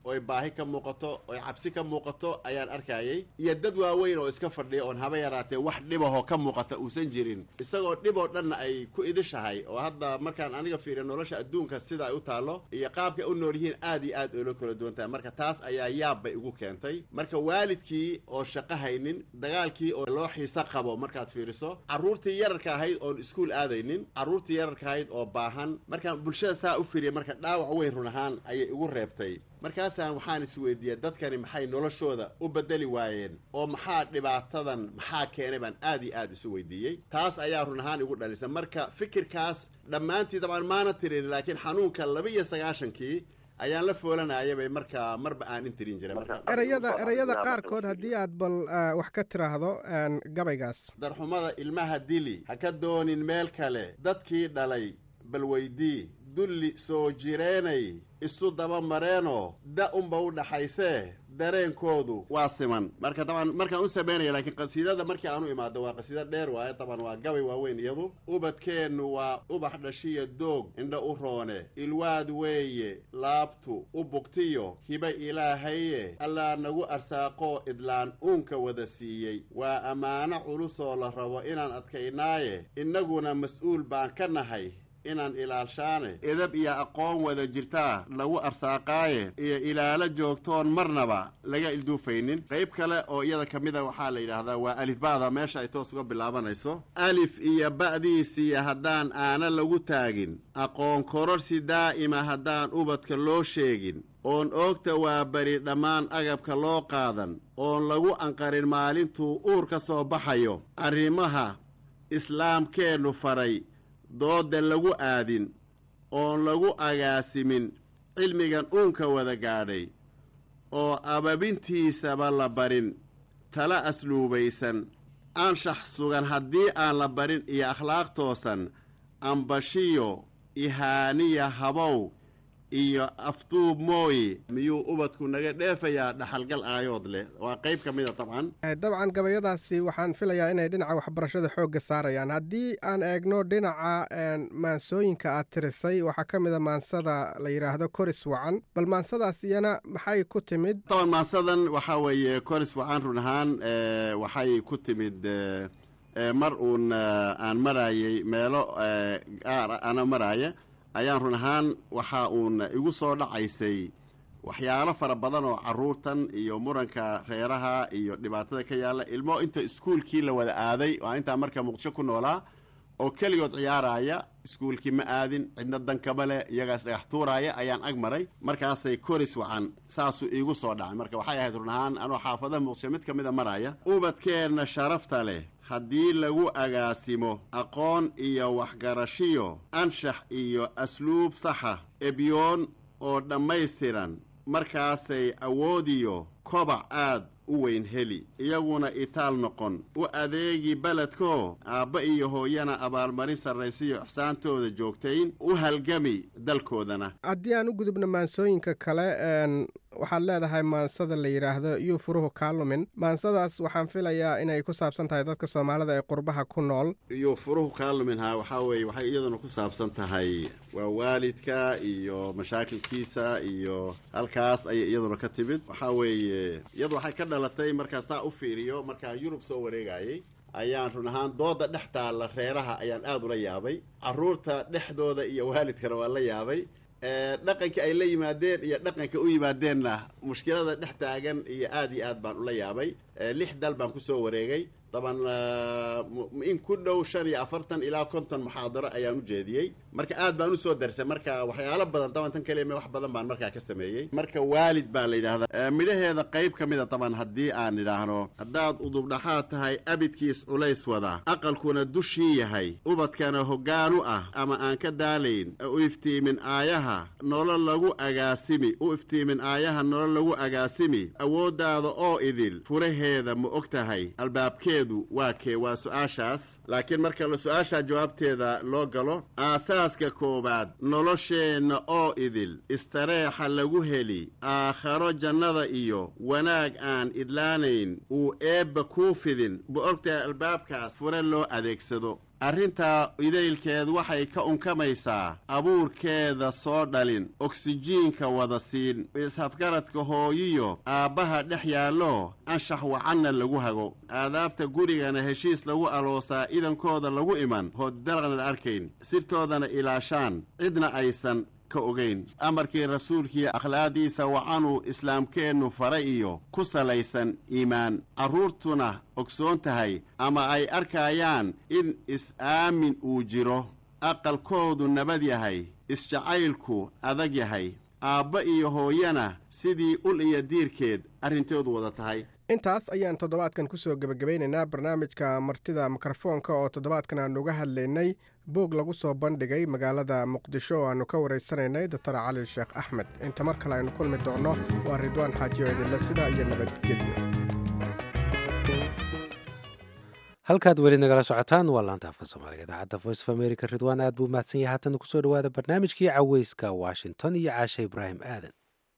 oy baahi ka muuqato oy cabsi ka muuqato ayaan arkayay iyo dad waaweyn oo iska fadhiya oon haba yaraatee wax dhibahoo ka muuqata uusan jirin isagoo dhib oo dhanna ay ku idishahay oo hadda markaan aniga fiiriyo nolosha adduunka sida ay u taallo iyo qaabka u nool yihiin aad iyo aad oola kala duwan tahay marka taas ayaa yaab bay igu keentay marka waalidkii oo shaqo haynin dagaalkii oo loo xiise qabo markaad fiiriso carruurtii yararka ahayd oon iskuul aadaynin carruurtii yararka ahayd oo baahan markaan bulshada saa u fiiriya marka dhaawac weyn run ahaan ayay igu reebtay markaasaan waxaan isweydiiyey dadkani maxay noloshooda u bedeli waayeen oo maxaa dhibaatadan maxaa keenay baan aad iyo aad isu weydiiyey taas ayaa run ahaan igu dhalisa marka fikirkaas dhammaantii dabcan maana tirin laakiin xanuunka laba iyo sagaashankii ayaan la foolanayabay markaa marba aan intirin jiray erayada erayada qaarkood haddii aad bal wax ka tiraahdo gabaygaas darxumada ilmaha dili ha ka doonin meel kale dadkii dhalay bal weydii dulli soo jireenay isu daba mareenoo da unba u dhaxaysee dareenkoodu waa siman marka daban markaan u samaynaya laakiin qasiidada markii aan u imaado waa qasiida dheer waaye daban waa gabay waaweyn iyadu ubadkeennu waa ubax dhashiya doog indha u roone ilwaad weeye laabtu u bugtiyo hiba ilaahaye allaa nagu arsaaqoo idlaan uunka wada siiyey waa ammaano culusoo la rabo inaan adkaynaaye innaguna mas-uul baan ka nahay inaan ilaalshaane edab iyo aqoon wada jirtaa lagu arsaaqaaye iyo ilaalo joogtoon marnaba laga ilduufaynin qayb kale oo iyada ka mida waxaa la yidhaahdaa waa alifba'da meesha ay toos uga bilaabanayso alif iyo ba'diisiiya haddaan aana lagu taagin aqoon kororsi daa'ima haddaan ubadka loo sheegin oon oogta waa beri dhammaan agabka loo qaadan oon lagu anqarin maalintuu uur ka soo baxayo arrimaha islaamkeennu faray dooda lagu aadin oon lagu agaasimin cilmigan uunka wada gaadhay oo ababintiisaba la barin tala asluubaysan anshax sugan haddii aan la barin iyo akhlaaq toosan ambashiyo ihaaniya habow iyo aftuub mooye miyuu ubadku naga dheefayaa dhaxalgal aayood leh waa qayb ka mida dabcan dabcan gabayadaasi waxaan filayaa inay dhinaca waxbarashada xoogga saarayaan haddii aan eegno dhinaca maansooyinka aad tirisay waxaa ka mida maansada la yidhaahdo koris wacan bal maansadaas iyana maxay ku timid daban maansadan waxaa weeye koris wacan run ahaan waxay ku timid mar uun aan marayay meelo gaar ana maraaya ayaan run ahaan waxa uun igu soo dhacaysay waxyaalo fara badan oo carruurtan iyo muranka reeraha iyo dhibaatada ka yaalla ilmo inta iskuulkii la wada aaday oo intaa marka muqdisho ku noolaa oo keligood ciyaaraya iskuulkii ma aadin cidna dankama leh iyagaas dhagax tuuraaya ayaan ag maray markaasay koris wacan saasuu iigu soo dhacay marka waxay ahayd run ahaan anoo xaafadaha muqdisho mid ka mida maraya ubadkeenna sharafta leh haddii lagu agaasimo aqoon iyo waxgarashiyo anshax iyo asluub saxa ebyoon oo dhammaystiran markaasay awoodiyo kobac aad u weyn heli iyaguna itaal noqon u adeegi beledkoo aabba iyo hooyana abaalmarin sarraysiyo ixsaantooda joogtayn u halgami dalkoodana haddii aan u gudubno maansooyinka kale waxaad leedahay maansada la yidhaahdo yuu furuhu kaalumin maansadaas waxaan filayaa inay ku saabsan tahay dadka soomaalida ee qurbaha ku nool yuu furuhu kaaluminhaa waxaa weeye waxay iyaduna ku saabsan tahay waa waalidka iyo mashaakilkiisa iyo halkaas ayay iyaduna ka timid waxaa weeye iyadu waxay ka dhalatay markaa saa u fiiriyo markaan yurub soo wareegayay ayaan run ahaan dooda dhex taalla reeraha ayaan aada ula yaabay carruurta dhexdooda iyo waalidkana waan la yaabay dhaqanka ay la yimaadeen iyo dhaqanka u yimaadeenna mushkilada dhex taagan iyo aad iyo aad baan ula yaabay lix dal baan kusoo wareegay daban in ku dhow shan iyo afartan ilaa konton muxaadaro ayaan u jeediyey marka aad baan usoo darsay marka waxyaalo badan daban tan kaliya wax badan baan markaa ka sameeyey marka waalid baa la yidhahdaa midhaheeda qayb ka mida daban haddii aan idhaahno haddaad udubdhaxaad tahay abidkiis culays wada aqalkuna dushii yahay ubadkana hoggaan u ah ama aan ka daalayn u iftiimin aayaha nolol lagu agaasimi u iftiimin aayaha nolol lagu agaasimi awooddaada oo idil furaheeda ma og tahay albaabkeedu waa kee waa su-aashaas laakiin marka la su-aashaa jawaabteeda loo galo aasaaska koowaad nolosheenna oo idil istareexa lagu heli aakharo jannada iyo wanaag aan idlaanayn uu eebba kuu fidin ma ogtahay albaabkaas fure loo adeegsado arrintaa idaylkeed waxay ka unkamaysaa abuurkeeda soo dhalin oksijiinka wada siin is-afgaradka hooyiyo aabbaha dhex yaallo anshax wacanna lagu hago aadaabta gurigana heshiis lagu aloosaa idankooda lagu iman hoddalaqna arkayn sirtoodana ilaashaan cidna aysan ka ogayn amarkii rasuulkii akhlaaqdiisa wacanuu islaamkeennu fara iyo ku salaysan iimaan carruurtuna ogsoon tahay ama ay arkayaan in is-aamin uu jiro aqalkoodu nabad yahay isjacaylku adag yahay aabba iyo hooyana sidii ul iyo diirkeed arrintoodu wada tahay intaas ayaan toddobaadkan kusoo gebagabaynaynaa barnaamijka martida mikrofoonka oo toddobaadkan aanu uga hadlaynay boog lagu soo bandhigay magaalada muqdisho oo aannu ka waraysanaynay doctor cali sheekh axmed inta mar kale aynu kulmi doonno waa ridwaan xaajiyo idinle sida iyo nabadgelyo halkaad weli nagala socotaan waa laanta afka soomaaliga idaacadda voice of america ridwaan aad buu mahadsan yahay haatan kusoo dhawaada barnaamijkii caweyska washington iyo caashe ibraahim aadan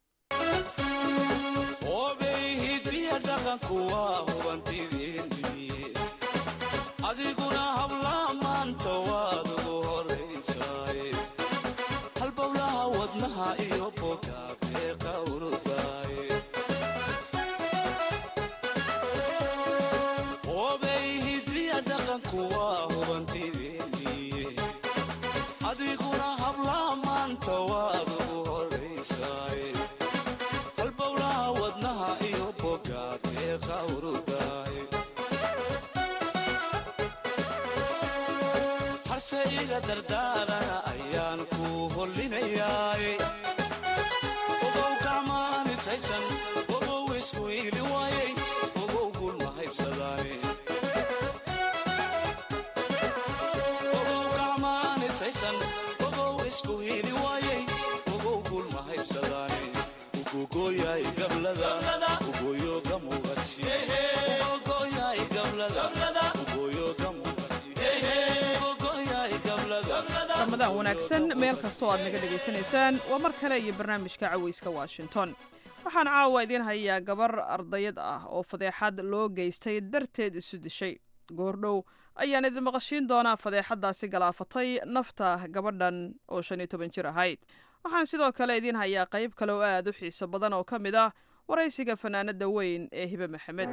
adiguna habla maanta waad ugu horaysaay halbowlaha wadnaha iyo bogaabee qawrudaay obay hidiya dhaqanku waa hubantideeniye adiguna habla maanta waad ugu horaysaay halbowlaha wadnaha iyo bogaabee qawrudaay harse iga dardaarana ayaan ku hollinayaay ogow gacmaanisaysan ogow isku iili waayay ogow gulma haybsadaane ogow gacmaanisaysan ogow isku iili waayay ogow gulma haybsadaane ugugooyaay gablada ugoyo gamugasi ugogoyaay gablada ugoyo gamugasi ramadaan wanaagsan meel kastoo aad naga dhegaysanaysaan waa mar kale iyo barnaamijka caweyska washington waxaan caawa idiin hayaa gabar ardayad ah oo fadeexad loo geystay darteed isu dishay goordhow ayaan idin maqashiin doonaa fadeexaddaasi galaafatay nafta gabadhan oo shan iyo toban jir ahayd waxaan sidoo kale idiin hayaa qayb kale oo aad u xiiso badan oo ka mid ah waraysiga fanaanada weyn ee hibe maxamed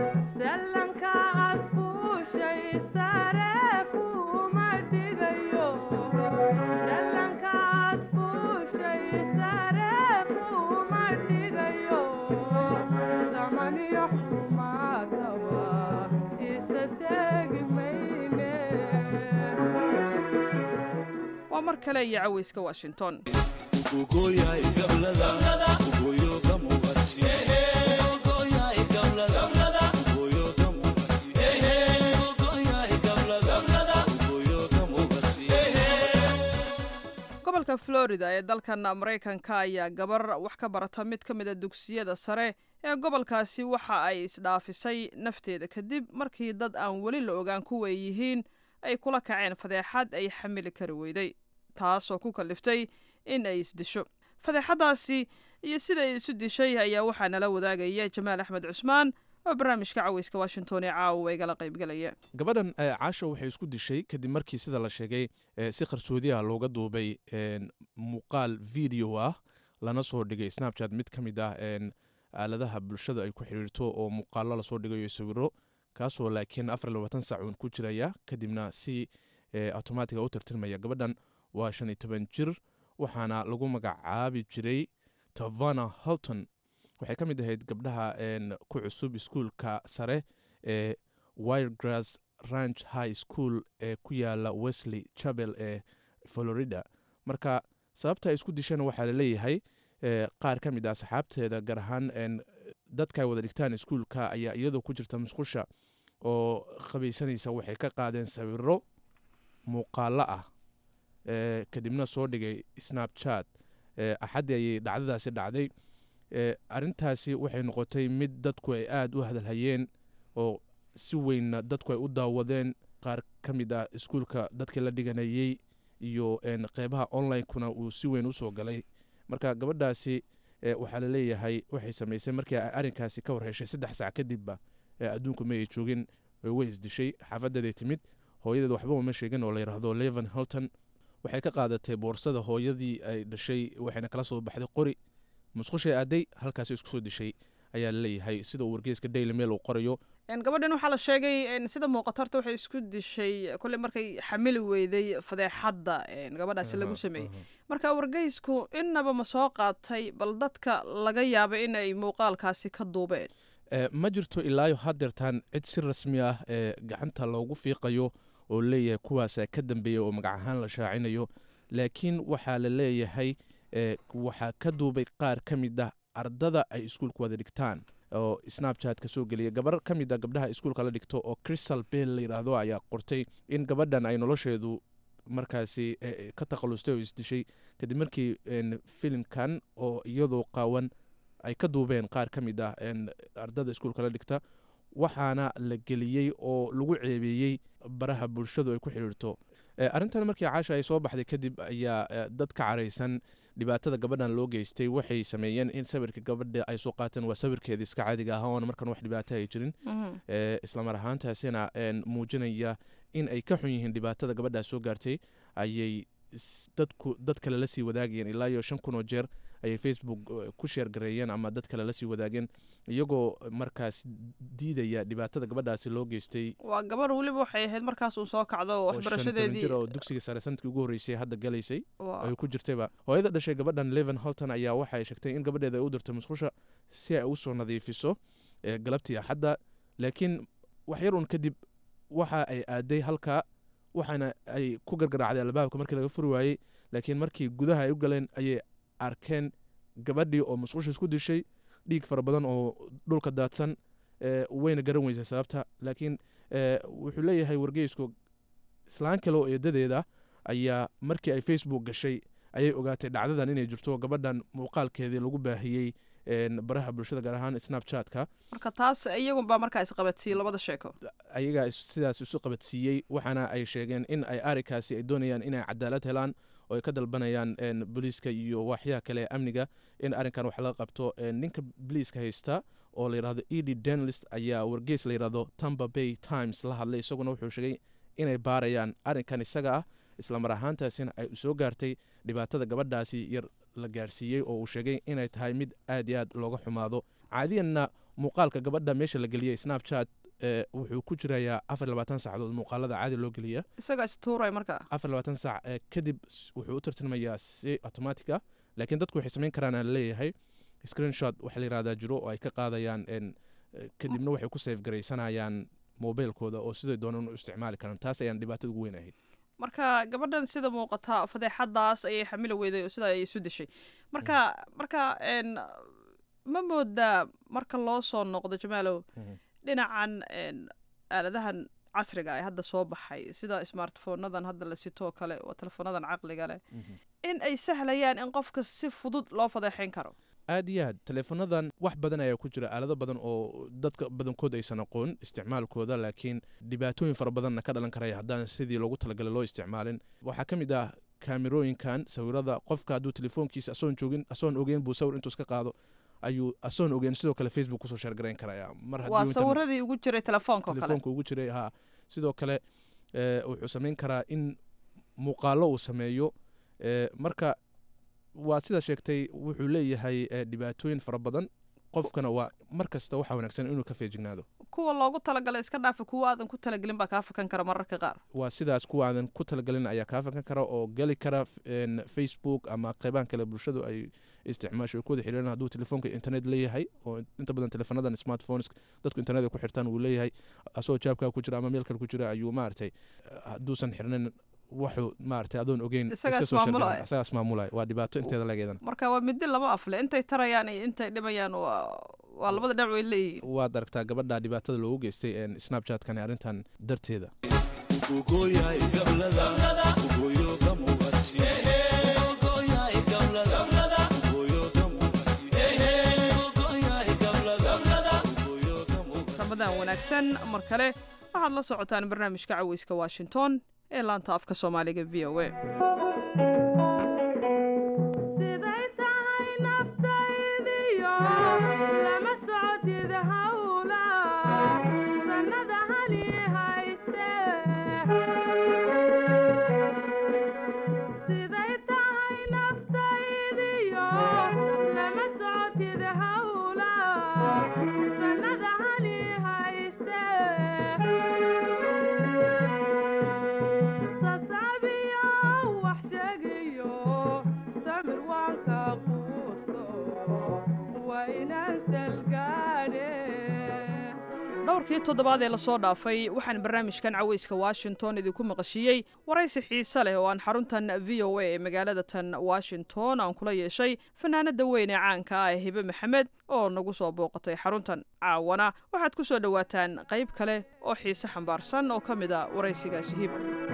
waa mar kale iyo caweyska washington ugogoyaay gablada ugoyo gamugasi ugogoyaay gablada ugoyo gamugasi ugogoyaay gablada ugoyo gamugasi gobolka florida ee dalkan maraykanka ayaa gabar wax ka barata mid ka mida dugsiyada sare ee gobolkaasi waxa ay isdhaafisay nafteeda kadib markii dad aan weli la ogaan kuwa ay yihiin ay kula kaceen fadeexad ay xamili kari weyday taasoo ku kalliftay in ay isdisho fadeexaddaasi iyo sida ay isu dishay ayaa waxaa nala wadaagaya jamaal axmed cusmaan oo barnaamijka caweyska washington ee caawa igala qaybgalaya gabadhan caasha waxay isku dishay kadib markii sida la sheegay si qarsoodiha looga duubay muuqaal video ah lana soo dhigay snapchat mid ka mid ah aaladaha bulshada ay ku xidhiirto oo muuqaalo lasoo dhigayo sawiro kaasoo laakiin afar labaatan saacuun ku jiraya kadibna si automatiga u tirtirmaya gabadhan waa shan iyo toban jir waxaana lagu magacaabi jiray tavana holton waxay ka mid ahayd gabdhaha ku cusub iskuulka sare ee wiregrass ranch high school ee ku yaala wesley chapel ee florida marka sababta ay isku disheen waxaa laleeyahay qaar ka mid ah saxaabteeda gaar ahaan dadka ay wada dhigtaan iskuulka ayaa iyadoo ku jirta musqusha oo qabaysanaysa waxay ka qaadeen sawiro muuqaalo ah kadibna soo dhigay snapchat axaddii ayay dhacdadaasi dhacday arintaasi waxay noqotay mid dadku ay aada u hadalhayeen oo si weynna dadku ay u daawadeen qaar ka mid ah iskuulka dadkii la dhiganayey iyo qeybaha online-kuna uu si weyn usoo galay marka gabadhaasi waxaa laleeyahay waxay samaysay markii ay arrinkaasi ka warheshay saddex saac kadibba adduunku ma ay joogin way isdishay xaafadeeday timid hooyadeed waxba uma sheegin oo la yidhaahdo levan hilton waxay ka qaadatay boorsada hooyadii ay dhashay waxayna kala soo baxday qori musqushay aaday halkaasi isku soo dishay ayaa laleeyahay sida uu wargeyska daily mail uu qorayo gabadhan waxaa la sheegay sida muuqata horta waxay isku dishay kolley markay xamili weyday fadeexadda gabadhaasi lagu sameeyey marka wargeysku innaba ma soo qaatay bal dadka laga yaaba in ay muuqaalkaasi ka duubeen ma jirto ilaayo hadeertaan cid si rasmi ah ee gacanta loogu fiiqayo oo leeyahay kuwaasa ka dambeeya oo magac ahaan la shaacinayo laakiin waxaa la leeyahay waxaa ka duubay qaar ka mid ah ardada ay iskuulka wada dhigtaan oo snapchat ka soo geliya gabar ka mid a gabdhaha iskuulka la dhigto oo crystal bell la yidhaahdo ayaa qortay in gabadhan ay nolosheedu markaasi ka takhalustay oo isdishay kadib markii filimkan oo iyadoo qaawan ay ka duubeen qaar ka mid ah ardada iskuulka la dhigta waxaana la geliyey oo lagu ceebeeyey baraha bulshadu ay ku xidhiirto arrintan markii caasha ay soo baxday kadib ayaa dad ka caraysan dhibaatada gabadhan loo geystay waxay sameeyeen in sawirka gabadha ay soo qaateen waa sawirkeeda iska caadiga ah oona markan wax dhibaato ay jirin islamar ahaantaasina muujinaya in ay ka xun yihiin dhibaatada gabadhaa soo gaartay ayay dadku dad kale la sii wadaagayeen ilaa iyo shan kun oo jeer ayay facebook ku sheergareeyeen ama dad kale la sii wadaageen iyagoo markaas diidaya dhibaatada gabadhaasi loo geystay waa gabar weliba waxay ahayd markaas uu soo kacdo waxbarashadeedii oo dugsiga sare sanadkii ugu horreysay hadda galaysay ay ku jirtayba hooyada dhashay gabadhan leven holton ayaa waxay sheegtay in gabadheeda ay u dirtay musqusha si ay usoo nadiifiso galabtii axadda laakiin wax yar un kadib waxa ay aaday halkaa waxaana ay ku gargaraacday albaabka markii laga furi waayey laakiin markii gudaha ay u galeen ayay arkeen gabadhii oo musqusha isku dishay dhiig fara badan oo dhulka daadsan wayna garan weysay sababta laakiin wuxuu leeyahay wargeysku islaan kale oo eedadeeda ayaa markii ay facebook gashay ayay ogaatay dhacdadan inay jirto gabadhan muuqaalkeedii lagu baahiyey baraha bulshada gaar ahaan snapchatka marka taas iyagunbaa markaa isqabadsiiyey labada sheeko ayagaa sidaas isu qabadsiiyey waxaana ay sheegeen in ay arikaasi ay doonayaan inay cadaalad helaan oo ay ka dalbanayaan booliiska iyo waaxyaha kale ee amniga in arrinkan wax laga qabto ninka booliiska haysta oo la yidhahdo edi denlist ayaa wargeys la yidhahdo tampa bay times la hadlay isaguna wuxuu sheegay inay baarayaan arrinkan isaga ah islamar ahaantaasina ay soo gaartay dhibaatada gabadhaasi yar la gaarsiiyey oo uu sheegay inay tahay mid aad iyo aad looga xumaado caadiyanna muuqaalka gabadha meesha la geliyey snapchat wuxuu ku jirayaa afar labaatan saacadood muuqaalada caadi loo geliya isaga istuuray marka afar labaatan saac kadib wuxuu u tartilmayaa si automatic ah laakiin dadku waxay samayn karaan aan leeyahay screenshot waxa la yirahdaa jiro oo ay ka qaadayaan kadibna waxay ku safe garaysanayaan mobilkooda oo siday doonaan u isticmaali karaan taas ayaan dhibaatada ugu weyn ahayd marka gabadhan sida muuqata fadeexadaas ayay xamili weyday oo sida ay isu dishay marka marka ma moodaa marka loo soo noqdo jamaalow dhinacan aaladahan casriga ee hadda soo baxay sida smartphonadan hadda la sitoo kale oo telefonadan caqliga leh in ay sahlayaan in qofka si fudud loo fadeexayn karo aad iyo aad teleefonadan wax badan ayaa ku jira aalado badan oo dadka badankood aysan aqoon isticmaalkooda laakiin dhibaatooyin fara badanna ka dhalan karaya haddaan sidii loogu talagalay loo isticmaalin waxaa ka mid ah kaamirooyinkan sawirada qofka hadduu telefoonkiisa asoon joogin asoon ogeyn buu sawir intuu iska qaado ayuu asoon ogeyn sidoo kale facebook kusoo sheergarayn karaya mar waa sawiradii ugu jiray telefoonka kale telefoonka ugu jiray ha sidoo kale wuxuu samayn karaa in muuqaalo uu sameeyo marka waa sida sheegtay wuxuu leeyahay dhibaatooyin fara badan qofkana waa mar kasta waxaa wanaagsan inuu ka feejignaado kuwa loogu talagalay iska dhaafa kuwa aadan ku talagelin baa kaa fakan kara mararka qaar waa sidaas kuwa aadan ku talagelin ayaa kaa fakan kara oo geli kara facebook ama qeybahan kale bulshadu ay isticmaasho ay ku wada xiriiraan hadduu telefoonka internet leeyahay oo inta badan telefonadan smartphones dadku internet ay ku xirtaan wuu leeyahay asoo jaabkaa ku jira ama meel kale ku jira ayuu maaragtay hadduusan xirnayn wuxuu maaragtay adoon ogeyn isagaas maamulay waa dhibaato inteeda lageedan marka waa midi laba afle intay tarayaan iyo intay dhimayaan waa labada dhinac way leeyihiin waad aragtaa gabadha dhibaatada loogu geystay snapchatkani arrintan darteeda ramadan wanaagsan mar kale waxaad la socotaan barnaamijka caweyska washington ee laanta afka soomaaliga v o a dhowrkii toddobaad ee lasoo dhaafay waxaan barnaamijkan caweyska washington idinku maqashiiyey waraysi xiise leh oo aan xaruntan v o a ee magaalada tan washington aan kula yeeshay fanaanada weyn ee caanka ah ee hibe maxamed oo nagu soo booqatay xaruntan caawana waxaad ku soo dhowaataan qayb kale oo xiise xambaarsan oo ka mid a waraysigaasi hiba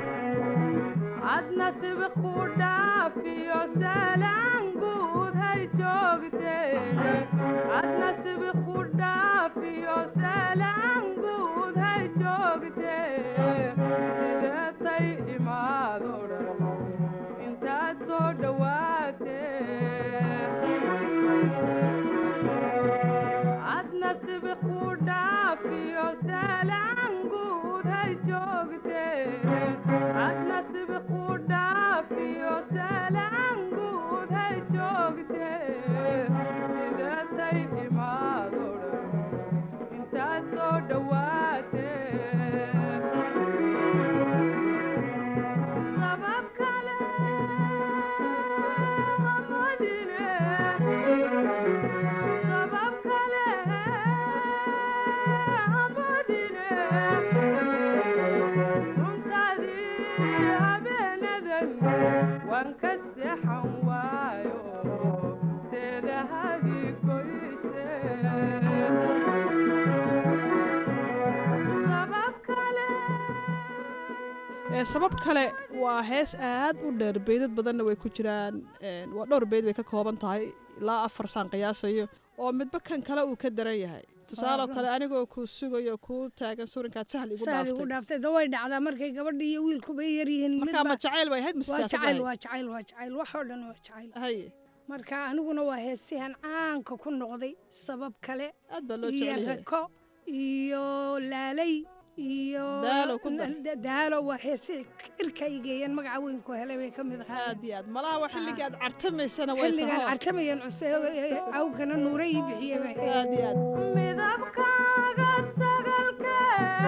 sabab kale waa hees aad u dheer beydad badanna way ku jiraan waa dhowr beyd bay ka kooban tahay ilaa afar saan qiyaasayo oo midba kan kale uu ka daran yahay tusaaloo kale anigoo kuu sugayo kuu taagan surinkaad sahal igu dhaaftay dhaaftay da way dhacdaa markay gabadha iyo wiilkuba yar yihiin markaa ma jacayl bay ahayd mise waa siyaasad jacayl ahayd? waa jacayl waa jacayl wax oo dhan waa jacayl haye marka aniguna waa heesihan caanka ku noqday sabab kale aad baa loo iyo jecel yahay rako iyo laalay iyo Daalo ku dar. Da- daalo waa heesi irka igeeyeen magaca weyn ku helay bay ka mid ahaa aad iyo aad malaha waa xilliga aad cartamaysana way xilligaan taho cartamayan cuse awkana nuure ii bixiye ba aad iyo aad midabkaaga sagalke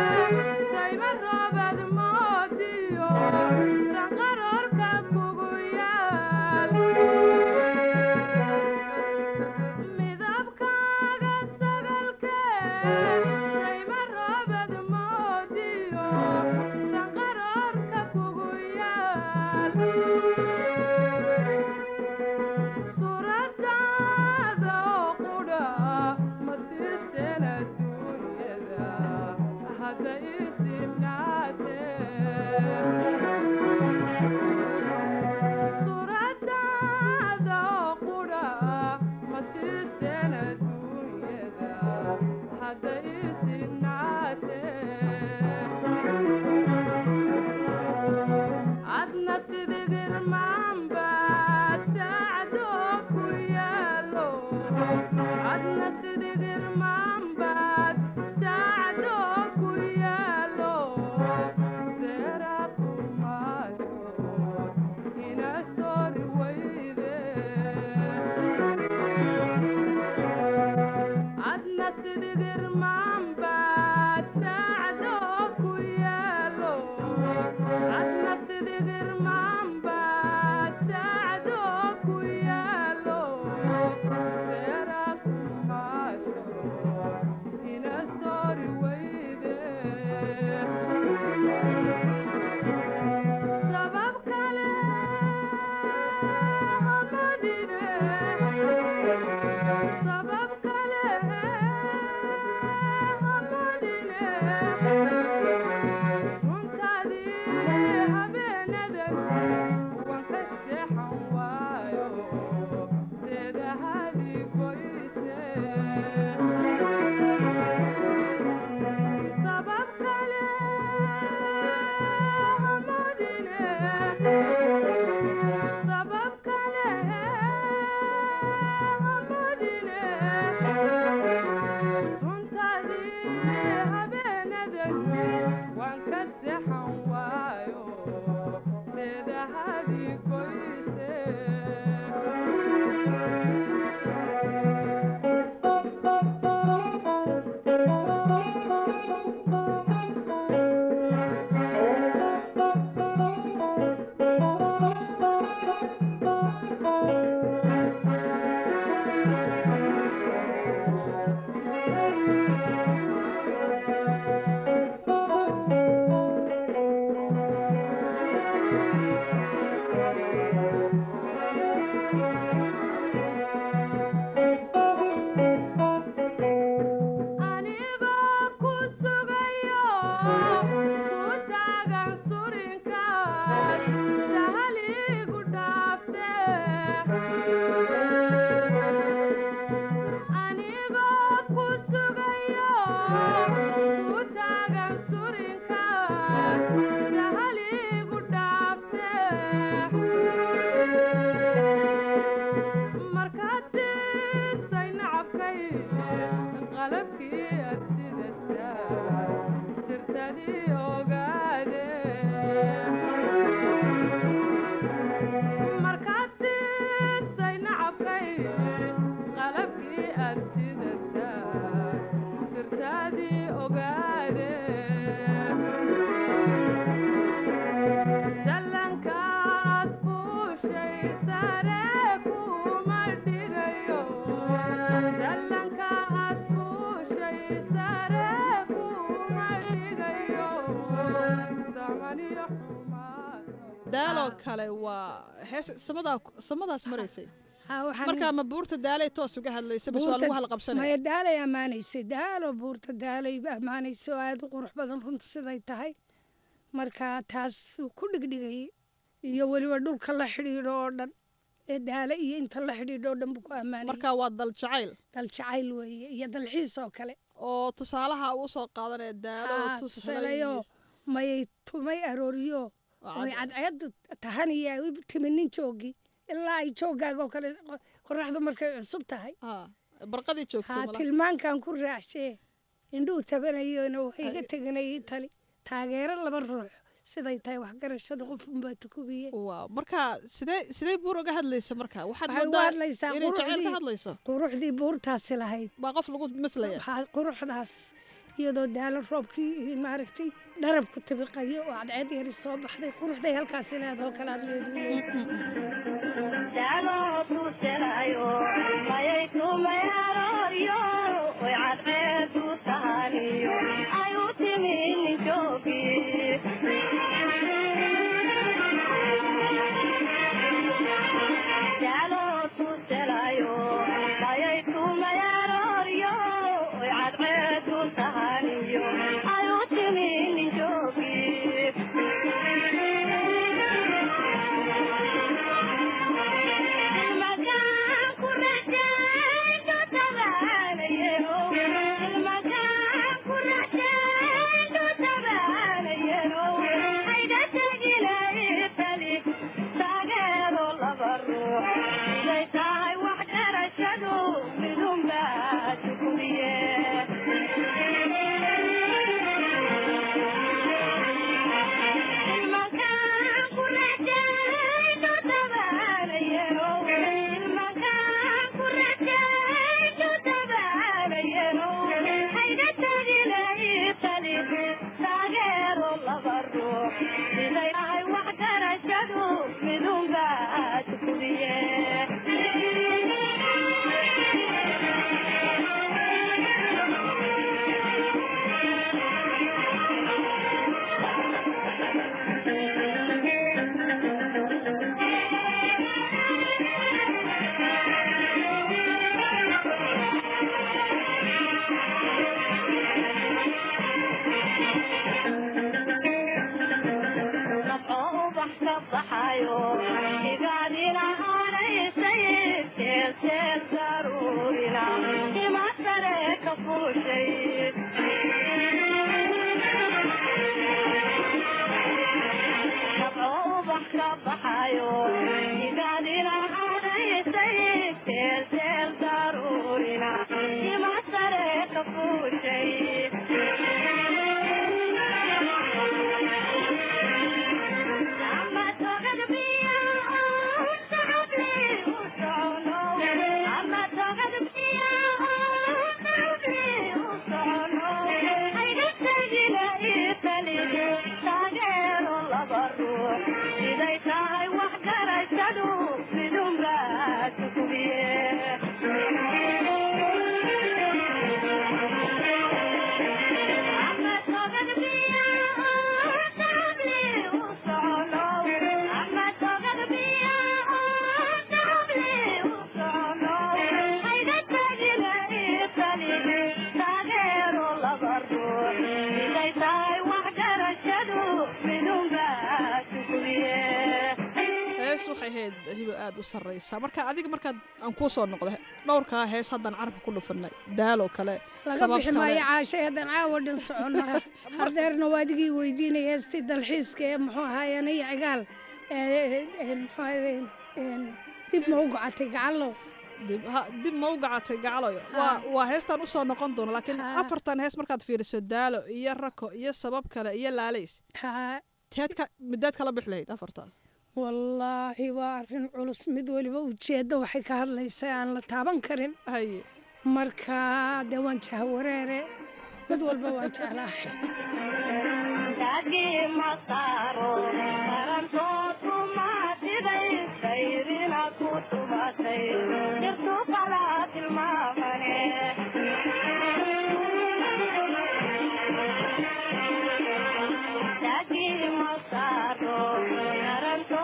sayma roobad moodiyo sanqarorka kugu yaal midabkaaga sagalke sayma roobad moodiyo sanqarorka kugu yaal suuradaada oo qudha ma siisteen adduunyada hadda isinaatee suuradaada oo qudha ma siisteen adduunyada hadda isinaatee adna sidigirmaanba tacdo ku yaalo adna sidigirmaanbaad sacdo ku yaalo seera kumaayo ina sori weyde adna sidigirmaanbaad sacdo ku yaalo adna sidigirmaanbaad sacdo ku yaalo seera kumaasho daaloo kale waa hees samadaa samadaas maraysay Ha, waxaan- markaa ma buurta daalay toos uga hadlaysa bas waa lagu Buurta- halqabsanaya maya daalay ammaanaysay daalo buurta daalay ammaanaysay oo aada u qurux badan runta siday tahay marka taas uu ku dhigdhigayay iyo weliba dhulka la xidhiidho oo dhan ee daale iyo inta la xidhiidho oo dhan buu ku ammaanayay marka waa dal jacayl dal jacayl weeye iyo dalxiis oo kale oo tusaalaha uu soo qaadanaya daalo Haa, tusalayo tusalayo mayay tumay arooriyo oy cadceeddu tahaniya ay u timi nin joogi ilaa ay joogaaga oo kale qo- qoraxdu markay cusub tahay barqadii joogto haa malaha. tilmaankan ku raacshee indhuhu tabanayona waxay iga teganayay tali taageero laba ruux siday tahay waxgarashada qofunbaa tukubiye waaw marka sidee sidee buur uga hadlaysa marka waxaad waxay uga moodaa hadlaysaa inay jacayl ka quruxdii- hadlayso quruxdii buurtaasi lahayd baa qof lagu maslaya waxaa quruxdaas iyadoo daalo roobkii maaragtay dharab ku tabiqayo oo cadceed yari soo baxday quruxday halkaasi leedoo kale aad hees waxay ahayd hibo aad u sarraysa marka adiga markaad aan kuu soo noqda dhowrkaa hees haddaan carabka ku dhufanay daaloo kale laga sabab bixi kale maayo caashay haddaan caawa dhan soconno hardeerna waa adigii weydiinaya heestii dalxiiska ee muxuu ahaayeen iyo cigaal ee, ee, muxuu ahaayeen, een, dib ma u gocatay gacallo dib ha- dib ma u gacatay gacaloyo waa waa heestaan usoo noqon doona laakiin afartan hees markaad fiiriso daalo iyo rako iyo sabab kale iyo laalays teed ka midaad kala bixi lahayd afartaas wallaahi waa arrin culus mid weliba ujeeddo waxay ka hadlaysaa aan la taaban karin marka dee waan jahawareere mid walba waan jeclaahay Thank you.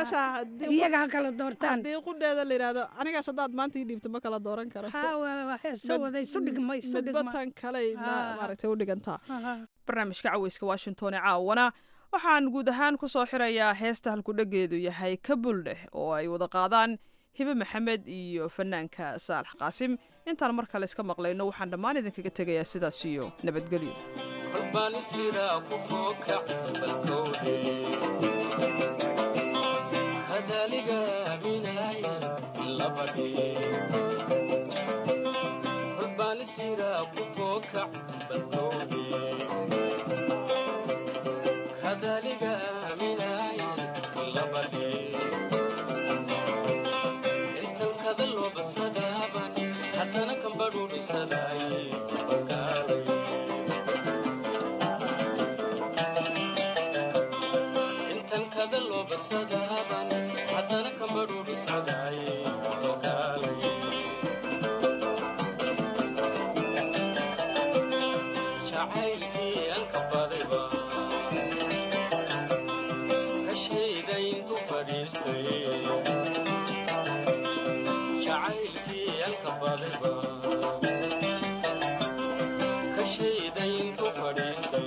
caasha haddii iyaga ha kala doortaan haddii qudheeda la yidhaahdo anigaas haddaad maanta ii dhiibto ma kala dooran karo ha waa heesa wada isu dhigma isu dhigma midbatan kaley ma Ah. maaragtay u dhigantaa Aha. barnaamijka caweyska washington ee caawana waxaan guud ahaan ku soo xirayaa heesta halkudhageedu yahay kabuldheh oo ay wada qaadaan hibe maxamed iyo fanaanka saalax qaasim intaan mar kale iska maqlayno waxaan dhammaan idinkaga tegayaa sidaas iyo nabadgelyo kolbaan isiraa ku fookac balkowdhe hadaliga aaminaya labadhe kolbaan isiraa ku fookac balkowdhe hadaliga aaminaya labadhe intan kada loo basadaaban haddana kambadhuudhisadaaye bakaalay intan kada loo basadaaban haddana kambadhuudhisadaaye bakaalay jacaylkii aan ka badayba ka sheegay intu fadhiistay jacaylkii aan ka badayba ka sheegay intu fadhiistay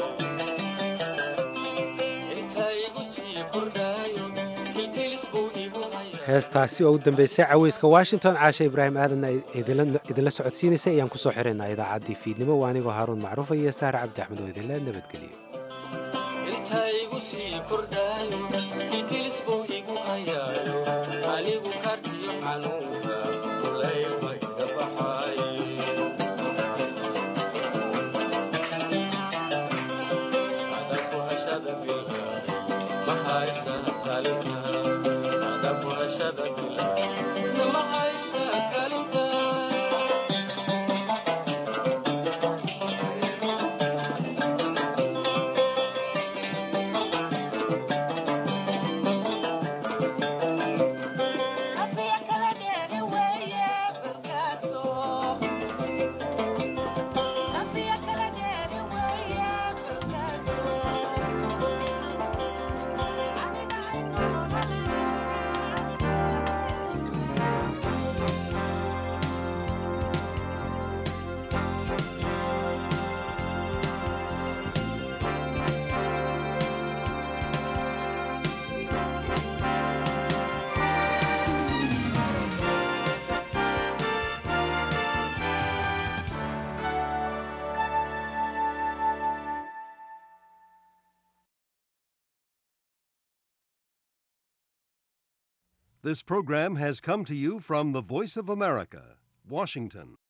inta igu sii kordhaayo kilkilis buu igu hayaa heestaasi oo u dambeysay caweyska washington caasha ibraahim aadanna idinla idinla socodsiinaysay ayaan kusoo xiraynaa idaacaddii fiidnimo waa anigoo haaruun macruufa iyo saare cabdi axmed oo idinla nabadgeliyo inta igu sii kordhaayo kilkilis buu igu hayaayo anigu kartiyo xanuunka kulaylma iga baxaaye ada ku hashada bilaaday ma haysa kalinta ada ku hashada bilaaday ma haysa kalinta This program has come to you from the Voice of America, Washington.